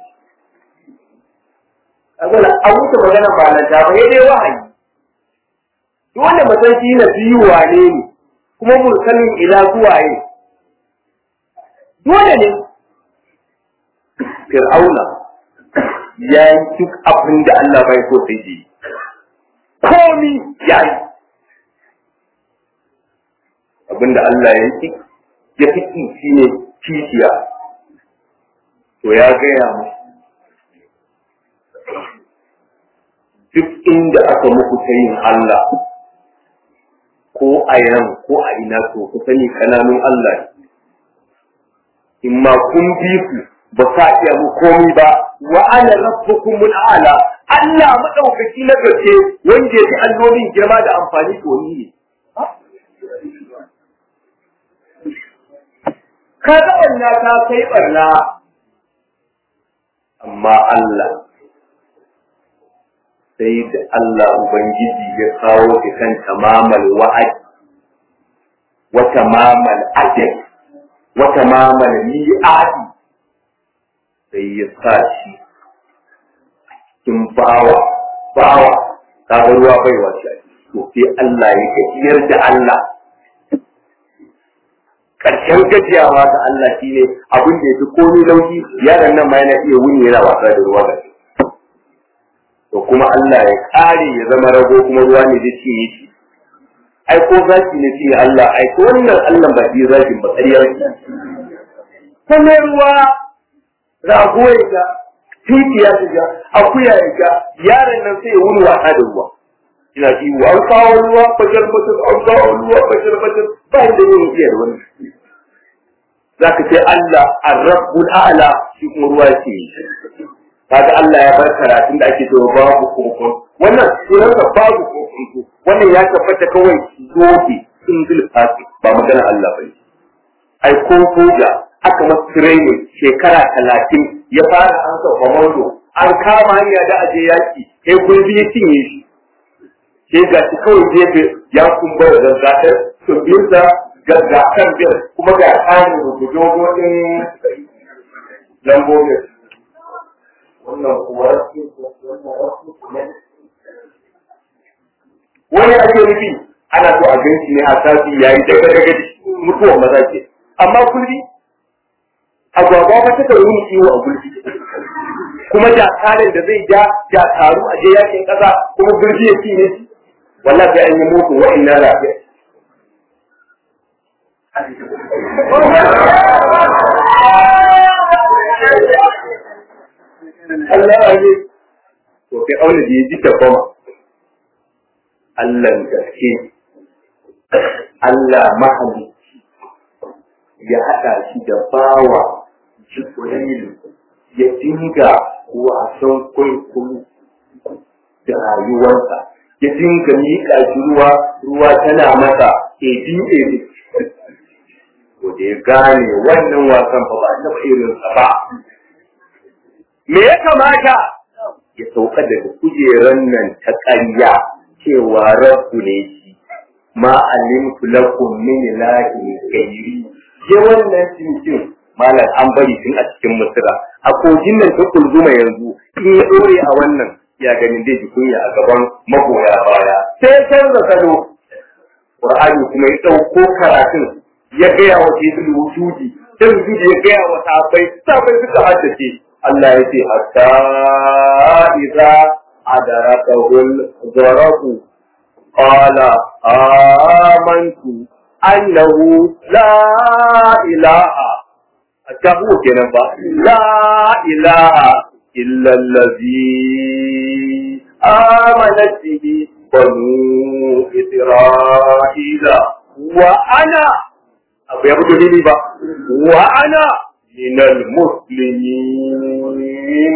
Agwala an wuce magana ba nan ta ba dai wahayi duk wanda mutum shi na biyu wane ne kuma mursalin ila zuwaye dole ne fir'auna ya yi duk abin da Allah bai so sai yi komi ya yi abin da Allah ya yi ya fi shi ne kishiya to ya gaya mu duk inda aka muku ta yin Allah ko a yan ko a ina to ku sani kananun Allah in ma kun bi ku ba sa iya mu komi ba wa ana rabbukum ala Allah madaukaki na gaske wanda yake allolin girma da amfani to ni ne ka ga barna ta kai barna amma Allah sai da Allah Ubangiji ya kawo ki kan tamamal wa'ad wa tamamal ajal wa tamamal mi'adi sai ya sa shi cikin bawa bawa kaga ruwa bai wace to sai Allah ya gajiyar da Allah karshen gajiyawa ga Allah shine abin da yafi komai lauki yaron nan ma yana iya wuni yana wasa da ruwa gashi to kuma Allah ya kare ya zama rago kuma ruwa ne zai ce yake ai ko zaki ne ce Allah ai ko wannan Allah ba shi zakin ba ƙarya ne kuma ruwa rago ya ga titi ya shiga akuya ya ga yaron nan sai ya wuni wasa da ruwa ina ji wa an kawo ruwa fajar fajar an kawo ruwa fajar fajar ba inda yin iya da wani za ka ce Allah ar-rabbul a'la shi kuma ruwa ce kaga Allah ya bar karatun da ake cewa babu kokon wannan sunansa babu kokon wannan ya tabbata kawai zobe single party ba magana Allah bane ai ko soja aka masa training shekara talatin ya fara ansa komando an kama hanya da aje yaki kai gurbi ya cinye shi sai ga shi kawai gefe ya kumbar da zazzatar tumbinsa ga gasar biyar kuma ga tsarin rubutu din lambobin wannan kuwa wani ake nufi ana so a ganci ne a sati yayi daga daga mutuwan maza ke amma kulli agwagwa ba ta kan yi ciwo a gulbi kuma jakarin da zai ja jakaru a je yakin kasa kuma gulbi ya ci ne wallahi sai an yi mutu wa'annan lafiya Allah ne to kai aure da ya ji ta kuma Allah gaske Allah mahalicci ya haɗa shi da bawa Jibrilu ya dinga wasan kwaikwayo da rayuwarsa ya dinga miƙa shi ruwa ruwa tana masa ebi ebi ko da ya gane wannan wasan ba ba taɓa irinsa ba me ya kamata ya sauka daga kujeran nan ta ƙarya cewa rabbu ne shi ma alimtu lakum min ilahin ghairi ya wannan cincin malam an bari tun a cikin misira a kogin nan ta kulzuma yanzu in ya dore a wannan ya ganin dai ji kunya a gaban magoya baya sai ya canza salo qur'ani kuma ya dauko karatun ya gaya wa sayyidul wujudi sai wujudi ya gaya wa sahabbai sahabbai suka haddace Allah ya ce hatta idza adarakahul zarafu qala amantu annahu la ilaha attahu kenan ba la ilaha illa allazi amanat bihi banu isra'ila wa ana abu ya fito dini ba wa ana min al-muslimin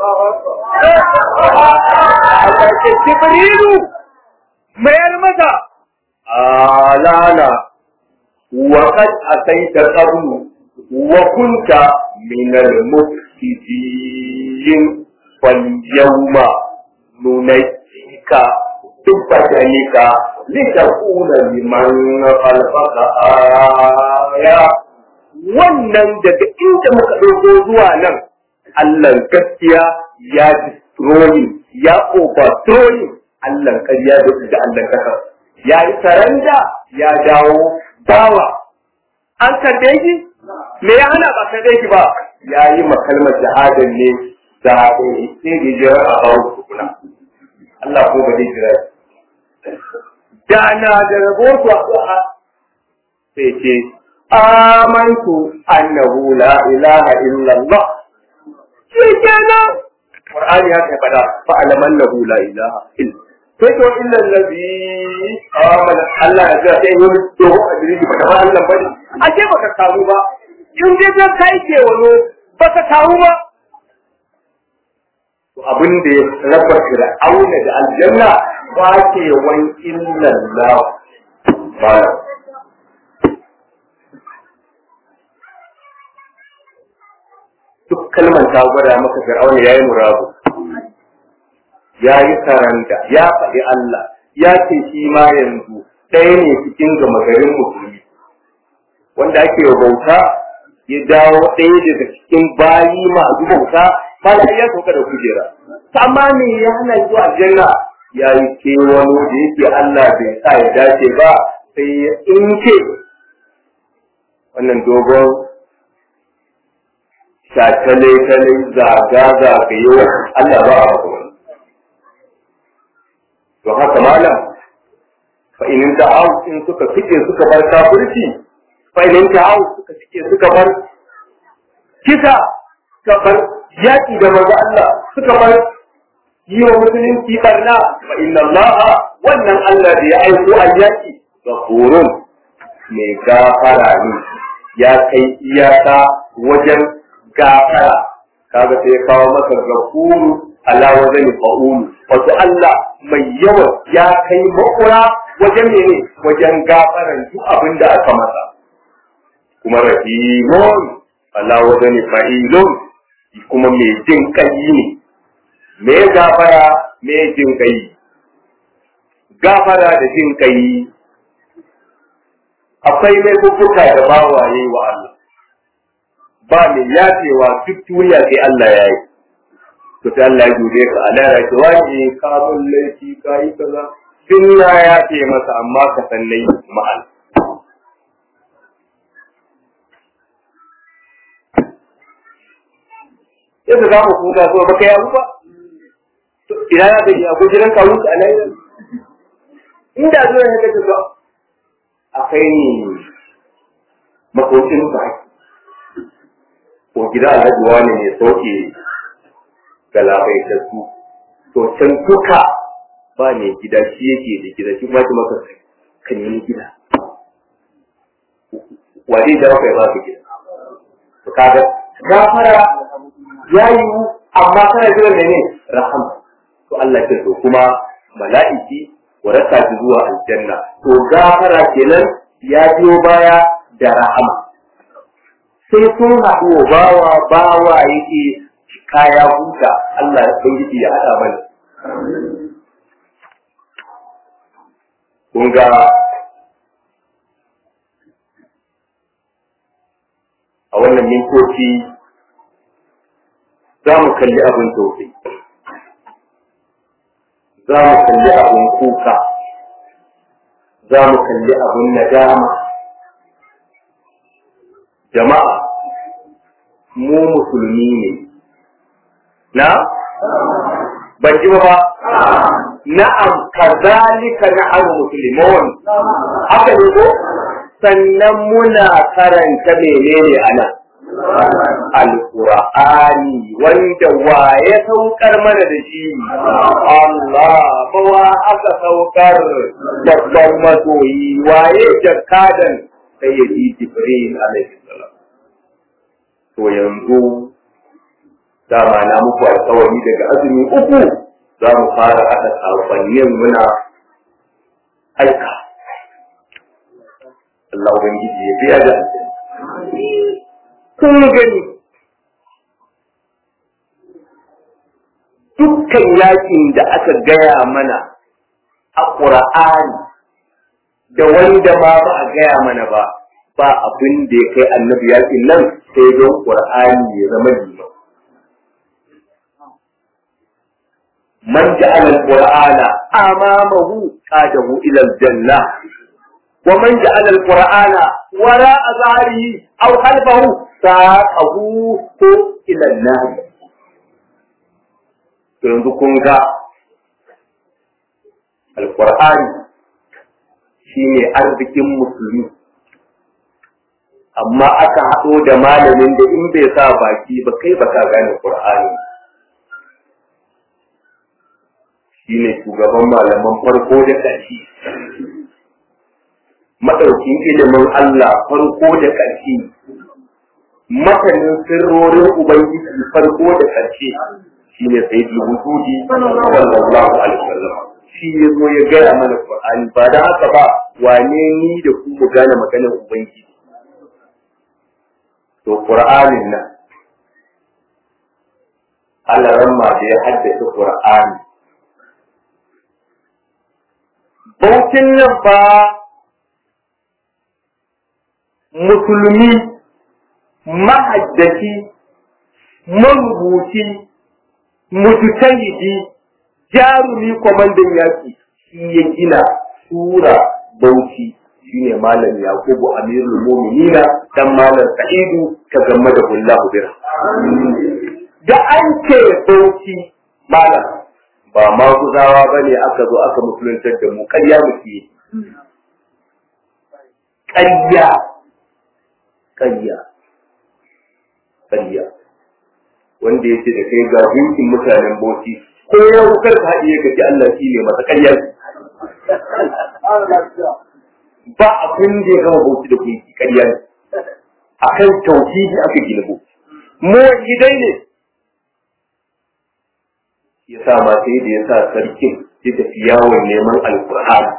Allah ke Jibrilu mayar mata alana wa qad ataita qablu wa kunta min al-mufsidin fal yawma nunajjika tubadanika litakuna liman khalaqaka aya wannan daga inda muka ɗauko zuwa nan Allah gaskiya ya destroying ya overthrowing Allah ƙarya da da Allah kaka ya yi saranda ya dawo bawa an kalle shi me ya hana ba kalle shi ba ya yi makalmar shahadar ne da sai da jira a bawo tukuna Allah ko ba zai jira da na da rabo su a sai ce amantu annahu la ilaha illallah shi kenan Qur'ani ya kai fada fa alaman lahu la ilaha illa sai to illa allazi amana Allah ya ga sai wani to a jiri ba ba Allah bane ashe baka kamu ba in dai ka kai ke wano baka kamu ba to abin da ya raba fir'auna da aljanna ba ke wan illa Allah ba duk kalmar ta gwada maka fir'auna yayi murabu ya yi karanta ya faɗi Allah ya ce shi ma yanzu ɗaya ne cikin gama garin musulmi wanda ake bauta ya dawo ɗaya daga cikin bayi masu bauta ba da ya sauka da kujera amma me ya hana zuwa aljanna ya yi kewano da yake Allah bai sa ya dace ba sai ya inke wannan dogon shatale-tale zaga-zagayo Allah ba a kuma to haka malam fa in ta'aw in suka fice suka bar kafirci fa in ta'aw suka fice suka bar kisa suka bar yaki da manzo Allah suka bar yi wa musulunci barna fa inna Allah wannan Allah da ya aiko a yaki ghafurun mai gafara ne ya kai iyaka wajen gafara kaga sai ya kawo maka ghafuru ala wajen fa'ulu wato Allah mai yawan ya kai makura wajen mene wajen gafaran duk abin da aka masa kuma rahimun ala wajen fa'ilun kuma mai jin kai ne me gafara me jin kai gafara da jin kai akwai laifuka da bawaye wa Allah ba mai yafewa duk duniya sai Allah ya yi to sai Allah ya gode ka a lara ki wani ka mun laifi ka yi kaza tun ya yafe masa amma ka san nayi ma'al yadda za mu kuka so baka yi abu ba ina ya ga ya gujiran kawo ka alai inda zo ya ga ka akai ni makocin ka ko gida alhaji wani ne soke galabaitattu to can duka ba ne gida shi yake da gida shi ma maka kan yi gida wani da kai ba ka gida to kaga gafara ya yi amma kana jira ne rahama to Allah ke so kuma mala'iki wa rasa shi zuwa aljanna to gafara kenan ya biyo baya da rahama sai sun haɗu wa bawa bawa yake kaya huta Allah ya san ya haɗa mana kun ga a wannan mintoci za mu kalli abin tausayi za mu kalli abin kuka za mu kalli abin nadama jama'a mu musulmi ne na ban ji ba na'am kazalika na'am muslimun haka ne ko sannan muna karanta menene anan alqur'ani wanda waye saukar mana da shi Allah bawa aka saukar babban masoyi waye jakadan sayyidi jibril alaihi salam to yanzu dama na muku alkawari daga azumi uku za mu fara haɗa sakonnin muna aika Allah Ubangiji ya biya da kun gani dukkan yakin da aka gaya mana a ƙura'ani da wanda ma ba a gaya mana ba ba abin da ya kai annabi yakin nan sai don ƙura'ani ya zama liman من جعل القرآن أمامه قاده إلى الجنة ومن جعل القرآن وراء ظهره أو خلفه ساقه إلى النار yanzu kun ga alƙur'ani shi ne arzikin musulmi amma aka haɗo da malamin da in bai sa baki ba kai ba ka gane ƙur'ani shi ne shugaban malaman farko da ƙarshe maɗaukin ilimin Allah farko da ƙarshe masanin sirrorin Ubangiji farko da ƙarshe shi ne sai da wujudi sallallahu alaihi wasallam shi ya zo ya gaya mana Qur'ani ba da haka ba wane ni da ku mu gane maganar Ubangiji to Qur'anin nan Allah ramma da ya haddace Qur'ani bautin nan fa musulmi mahaddaci marubuci mujtahidi jarumi kwamandan yaki shi ya gina sura bauchi shine malam yakubu amirul mu'minina dan malam sa'idu ta gamma da kullahu bira da an ce bauchi malam ba ma guzawa ba ne aka zo aka musuluntar da mu ƙarya muke yi ƙarya ƙarya ƙarya wanda ya ce da kai ga gunkin mutanen bauchi ko ya kar ka haɗiye ka ji Allah shi ne masa ƙarya ba abin da ya gama bauchi da gunki ƙarya ne akan tauhidi aka gina bauchi mu idai ne ya sa ma sai da ya sa sarkin ya tafi yawon neman alkur'ani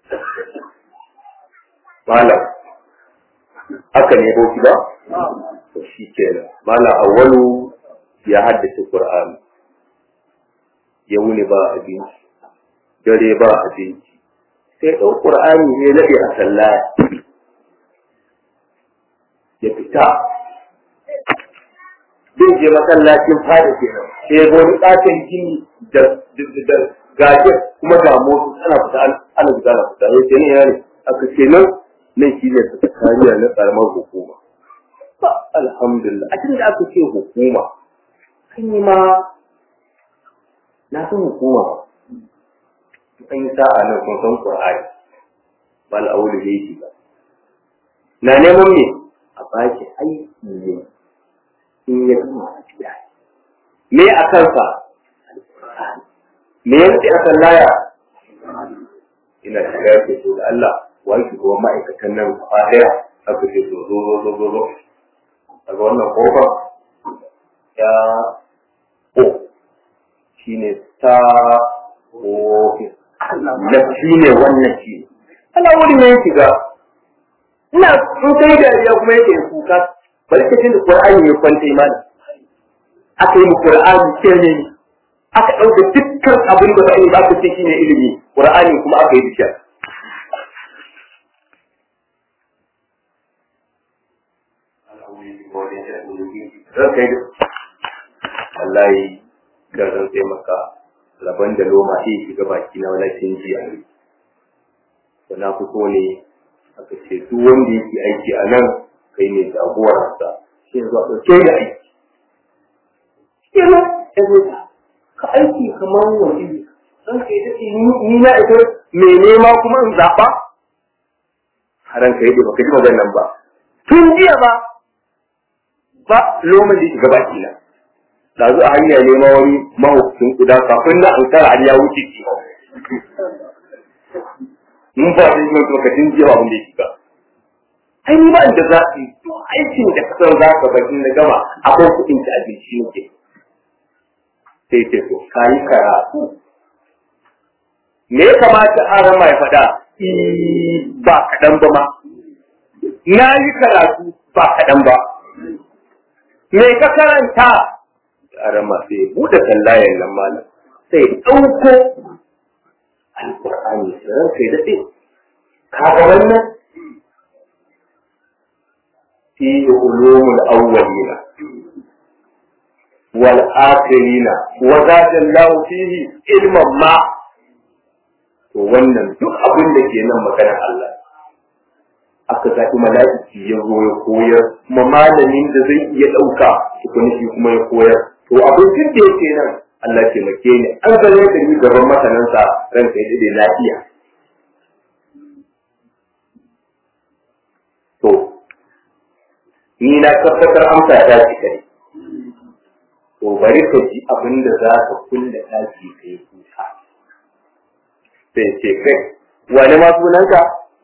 malam haka ne boki ba shi kenan mala awwalu ya haddace qur'ani ya wuni ba abinci dare ba abinci sai ɗau qur'ani ne laɗe a sallaya ya fita zai je masallacin fada kenan sai ya wani ɗakin gini da gajiyar kuma ga motsi ana fita ana fita ana fita ya ce ne ya ne aka ce nan nan shi ne sakatariya na ƙaramar hukuma ba alhamdulillah a cikin da aka ce hukuma an yi ma na san hukuma an yi sa'a nan sun san ƙur'ani ba al'aulu ya yi ba na neman me a baki aiki ne in ya gama a biya me a kansa me yanzu a kan laya ina shiga ke so da Allah wani shugaban ma'aikatan nan a ɗaya aka ce so zo zo zo zo zo daga wannan kofar ya o shi ne ta ofis na shi ne wannan shi ana wuri ne shiga ina sun kai dariya kuma yake kuka bari ka da Qur'ani ya kwanta imani aka yi Qur'ani ce ne aka ɗauka dukkan abin da ba aka ce shine ilimi Qur'ani kuma aka yi bishiyar kai wallahi da zan sai maka laban da loma sai shiga baki na walakin jiya na fito ne aka ce duk wanda yake aiki a nan kai ne jagoransa shi yanzu a ɗauke da aiki kira ya zo ka aiki kamar wani don ka yi daɗi ni na ita mai nema kuma in zaɓa haran ka yi da baka ji maganar ba tun jiya ba ba loman da shiga baki na ɗazu a hanya nema wani mahaukacin kuda kafin na an tara har ya wuce ki mun ba da yin lokacin jiya ba wanda ya shiga ai ni ba da zaɓi to aikin da ka san za ka bari na gama akwai kuɗin ta abinci yake sai ce to ka yi karatu me ya kamata a rama ya faɗa ba kaɗan ba ma na yi karatu ba kaɗan ba me ka karanta a rama sai buɗe kallayen nan malam sai ɗauko alƙur'ani sai ranka ya daɗe ka ga wannan فيه علوم الأولين والآخرين وزاد الله فيه علما ما wannan duk abin da ke nan maganar Allah aka zaɓi mala'iki ya zo ya koyar kuma malamin da zai iya ɗauka tukuni shi kuma ya koyar to abin duk da yake nan Allah ke make ni an zane da ni gaban masanansa ranka ya dade lafiya to ni na tabbatar amsa ta ce kai to bari ka ji abin da za ka kulle ɗaki ka yi kuka sai ce kai wani ma sunanka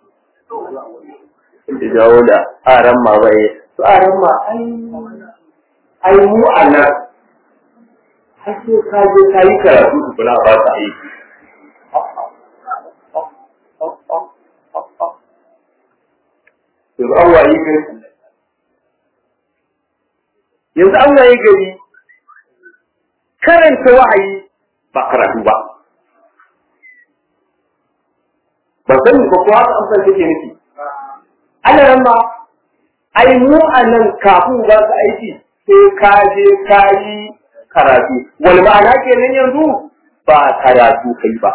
da jawo da aran ma bai su aran ma ai mu a nan har sai ka je ka yi karatu su kula ba ka aiki yanzu an wayi kai yanzu an waye gari karanta wa'ayi ba karatu ba ba sani ba kuwa haka amsar take nufi ana nan ma ai mu a nan kafin ba su aiki sai ka je ka yi karatu wani ma'ana kenan yanzu ba karatu kai ba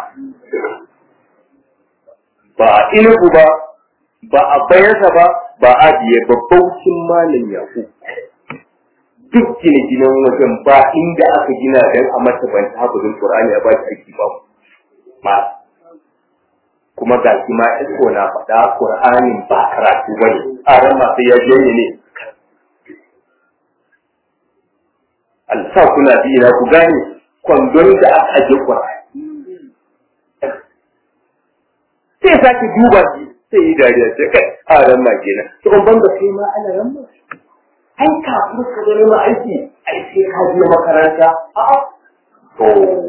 ba a inugu ba ba a bayansa ba ba a biye babbaucin malam yaku duk gine-ginen wajen ba inda aka gina don a mata ban ta hafizin Qur'ani a baki aiki ba ma kuma ga shi ma iko na faɗa Qur'anin ba karatu bane tsaron masu ya janye ne alsa kuna bi na ku gane kwandon da aka aje Qur'ani sai sake duba shi sai yi dariya sai kai a ran ma kenan to ban da kai ma ana ran ma ai kafin ka zo neman aiki ai sai ka je makaranta a'a to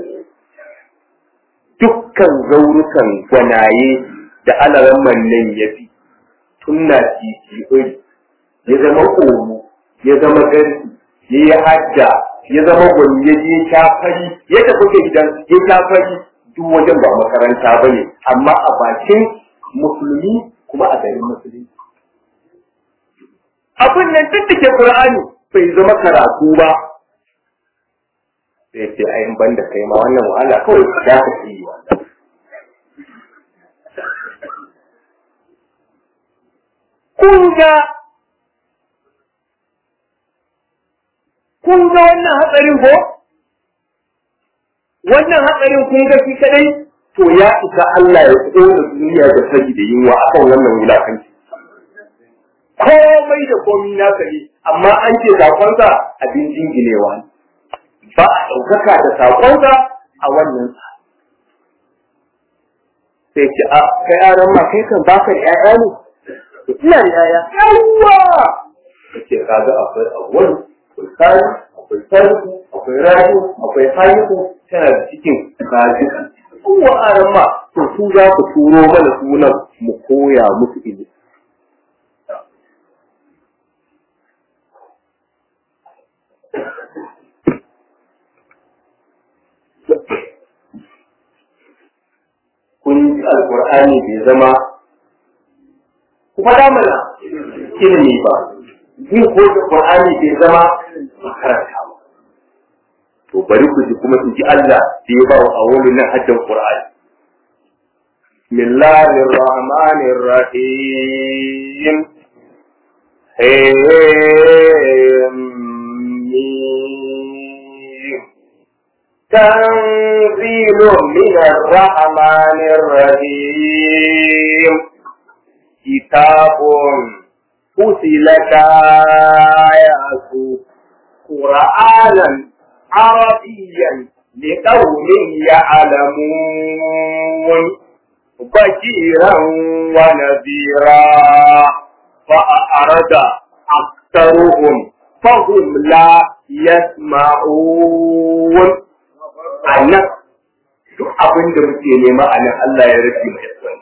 dukkan zaurukan gwanaye da alaran nan ya fi tunna titi oi ya zama ƙoro ya zama gari ya yi hajja ya zama gwani ya je shafari yadda kuke gidan ya shafari duk wajen ba makaranta ba ne amma a bakin musulmi kuma a garin musulmi abin nan duk da ke qur'ani bai zama karatu ba sai ce ai ban da kai ma wannan wahala kawai da ka yi wannan kun ga kun ga wannan hatsarin ko wannan hatsarin kun ga shi kadai to ya isa Allah ya kona duniya da saki da yunwa akan wannan wulakanci komai da komi na ne amma an ce sakonsa abin jinginewa ne ba a ɗaukaka da sakonsa a wannan sai ce a kai aran ma kai kan baka da ƴaƴa ne ina da ƴaƴa yawwa ce kaga akwai awwal akwai sani akwai sarku akwai rayu akwai haihu tana da cikin kaji yawwa aran ma to su za ku turo mana sunan mu koya musu ilimi kun ji alkur'ani bai zama ku faɗa mana ilimi ba jin ko da qur'ani bai zama makaranta ba to bari ku ji kuma in ji Allah da ya ba wa awolu nan haddan qur'ani bismillahir rahmanir rahim تنزيل من الرحمن الرحيم كتاب فصلت آياته قرآنا عربيا لقوم يعلمون بشيرا ونذيرا فأعرض أكثرهم فهم لا يسمعون a nan duk abin da muke nema a nan Allah ya rufe mai sani.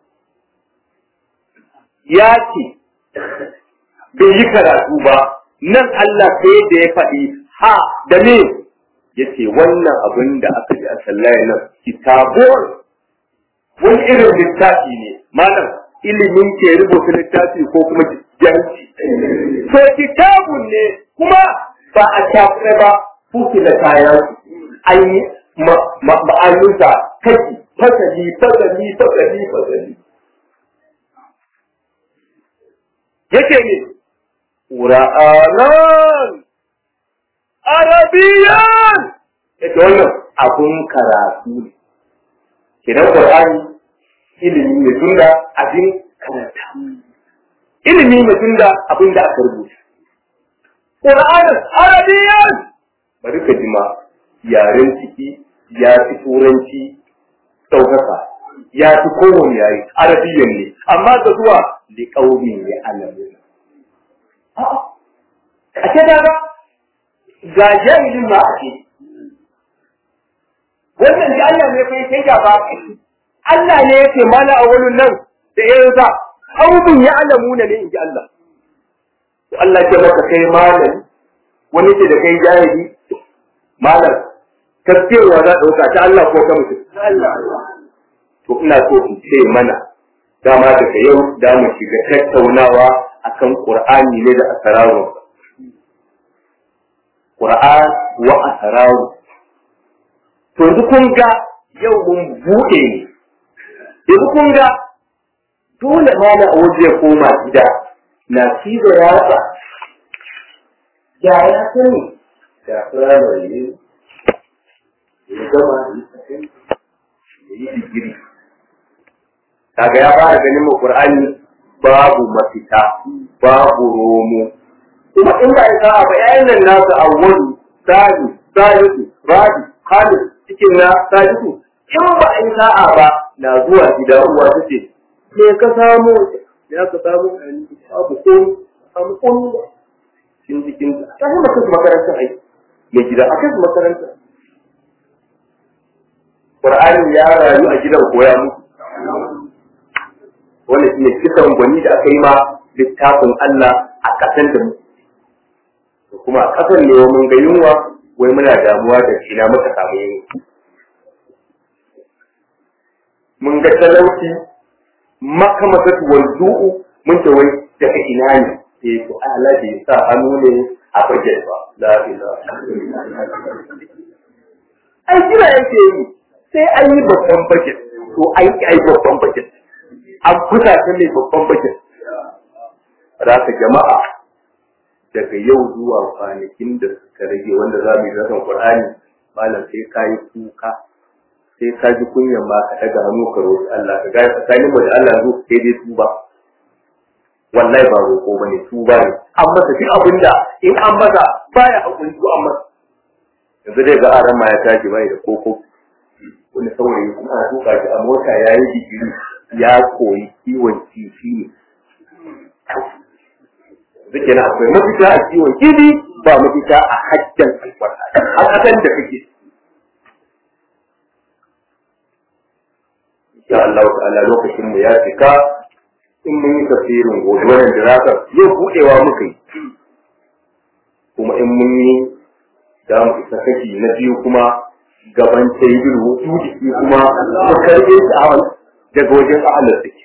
Ya ce, bai yi karatu ba, nan Allah sai da ya faɗi ha da me ya ce wannan abin da aka ji a sallaya nan kitabun wani irin littafi ne, malam ilimin ke rubuta littafi ko kuma jahilci. To kitabun ne kuma ba a shafi ba fufila kayan an yi ma'anunsa kashi fasali fasali fasali fasali yake ne ƙura'anan arabiyan yake wannan abun karatu ne kidan ƙur'ani ilimi ne tunda abin karanta ilimi ne tunda abin da aka rubuta ƙura'anan arabiyan bari ka jima yaren ciki ya fi turanci ɗaukaka ya fi kowane yare arabiyan ne amma da zuwa da ƙaunin ya alamu a ce daga ga jahilin ma a ce wannan da Allah ne kai sai da ba Allah ne yake mana a wani nan da ya za ƙaunin ya alamu ne in ji Allah Allah ya maka kai malami wani ce da kai jahili malam tafiyarwa za ɗauka ta Allah ko ta mutum. To ina so in ce mana dama daga yau da mu shiga tattaunawa akan Qur'ani ne da asararu. Qur'an wa asararu. To yanzu kun ga yau mun buɗe ne. Yanzu kun ga dole mana a waje koma gida na cizo yatsa. Ya ya sani da firamare ne ya gama ya yi digiri kaga ya fara ganin mu qur'ani babu mafita babu romo kuma in ba ya sa'a ba yayin nan nasu awwalu sadi sadisu rabi khalid cikin na sadisu in ba a yi sa'a ba na zuwa gida uwa ta ce me ka samu ya ka samu babu ko samu ko cikin cikin ta yi maka makarantar aiki mai gida a kai makaranta Qur'ani ya rayu a gidan koya musu. Wannan shi ne kisan gwani da aka yi ma littafin Allah a ƙasan da mu. kuma a ƙasar ne mun ga yunwa wai muna damuwa da ina muka samu yunwa mun ga talauci makamasatu wal du'u mun ce wai daga ina ne eh to Allah bai sa hannu ne a bajet ba la ilaha ai kira yake yi sai an yi babban bajet to ai ai babban bajet an kusa ta ne babban bajet raka jama'a daga yau zuwa kwanakin da suka rage wanda za mu yi zaton Qur'ani malam sai ka yi kuka sai ka ji kunyan ma ka daga hannu ka roƙi Allah ka gaya tsakanin mu da Allah zo sai dai tuba wallahi ba roƙo bane tuba ne an masa duk abin da in an masa baya hakuri ko an masa yanzu dai ga aran ma ya tashi bai da koko wani saurayi kuma ana tuka shi a mota ya yi digiri ya koyi kiwon kifi ne Zuke na akwai mafita a kiwon kifi ba mafita a hajjan albarka a ƙasan da kake insha Allah ta'ala lokacin mu ya cika in mun yi tafsirin gobe wannan dirasa yau budewa muka yi kuma in mun yi za mu isa kashi na biyu kuma gaban taibir wutu jiki kuma mu karbe shi a daga wajen ahalar take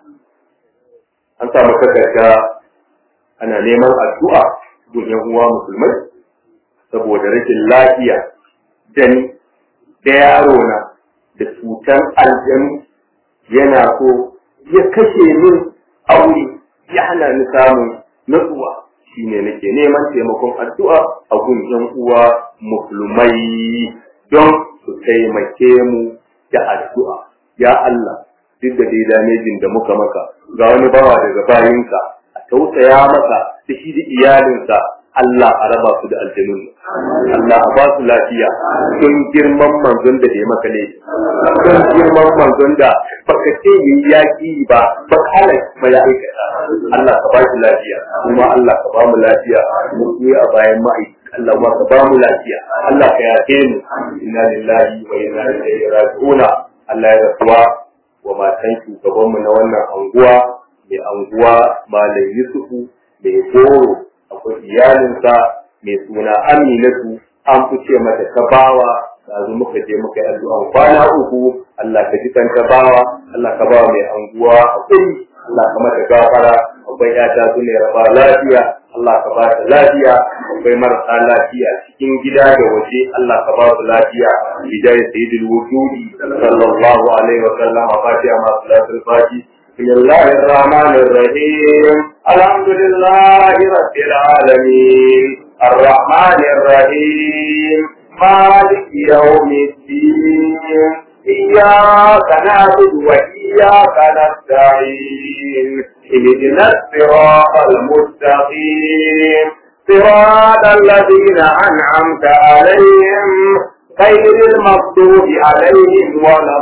an samu takarda ana neman addu'a gun yan uwa musulmai saboda rashin lafiya da ni da yaro na da cutar aljanu yana so ya kashe min aure ya hana ni samun natsuwa shine nake neman taimakon addu'a a gun yan uwa musulmai don su taimake mu da addu'a ya Allah duk da dai damejin da muka maka ga wani bawa daga bayinka a tausaya masa da shi da iyalinsa Allah a raba su da aljanun Allah a ba su lafiya don girman manzon da ya maka ne don girman manzon da baka ce yi yaki ba ba kala mala'ikata Allah ka ba shi lafiya kuma Allah ka ba mu lafiya mu yi a bayan ma'aikata Allah ma ka ba mu lafiya Allah ka yafe mu inna lillahi wa inna ilaihi raji'un Allah ya rasuwa wa matan shugaban mu na wannan anguwa mai anguwa Malam Yusufu mai goro akwai iyalinsa mai suna Aminatu an fice mata kabawa yanzu muka je muka yi addu'an kwana uku Allah ka ji kan kabawa Allah ka ba mai anguwa hakuri Allah ka mata gafara akwai yata su ne raba lafiya Allah ka ba ta lafiya akwai marasa lafiya cikin gida da waje Allah ka ba su lafiya bidai sayyidul wujudi sallallahu alaihi wa sallam fatiha ma salatul fati بسم الله الرحمن الرحيم الحمد لله رب العالمين الرحمن الرحيم مالك يوم الدين إياك نعبد وإياك نستعين اهدنا الصراط المستقيم صراط الذين أنعمت عليهم غير المغضوب عليهم ولا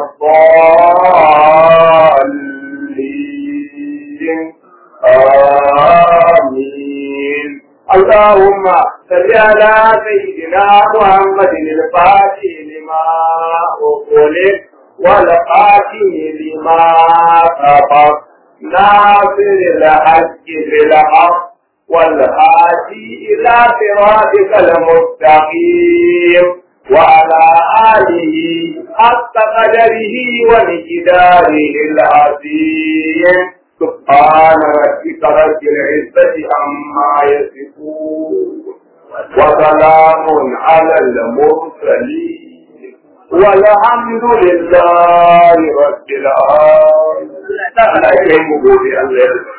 الضالين آمين اللهم صل على سيدنا محمد الفاتح لما أغلق والقاتم لما سبق ناصر الحق بالحق والهادي إلى صراطك المستقيم وعلى آله حق قدره ومقداره العظيم سبحان ربك رب العزة عما يصفون وسلام على المرسلين والحمد لله رب العالمين.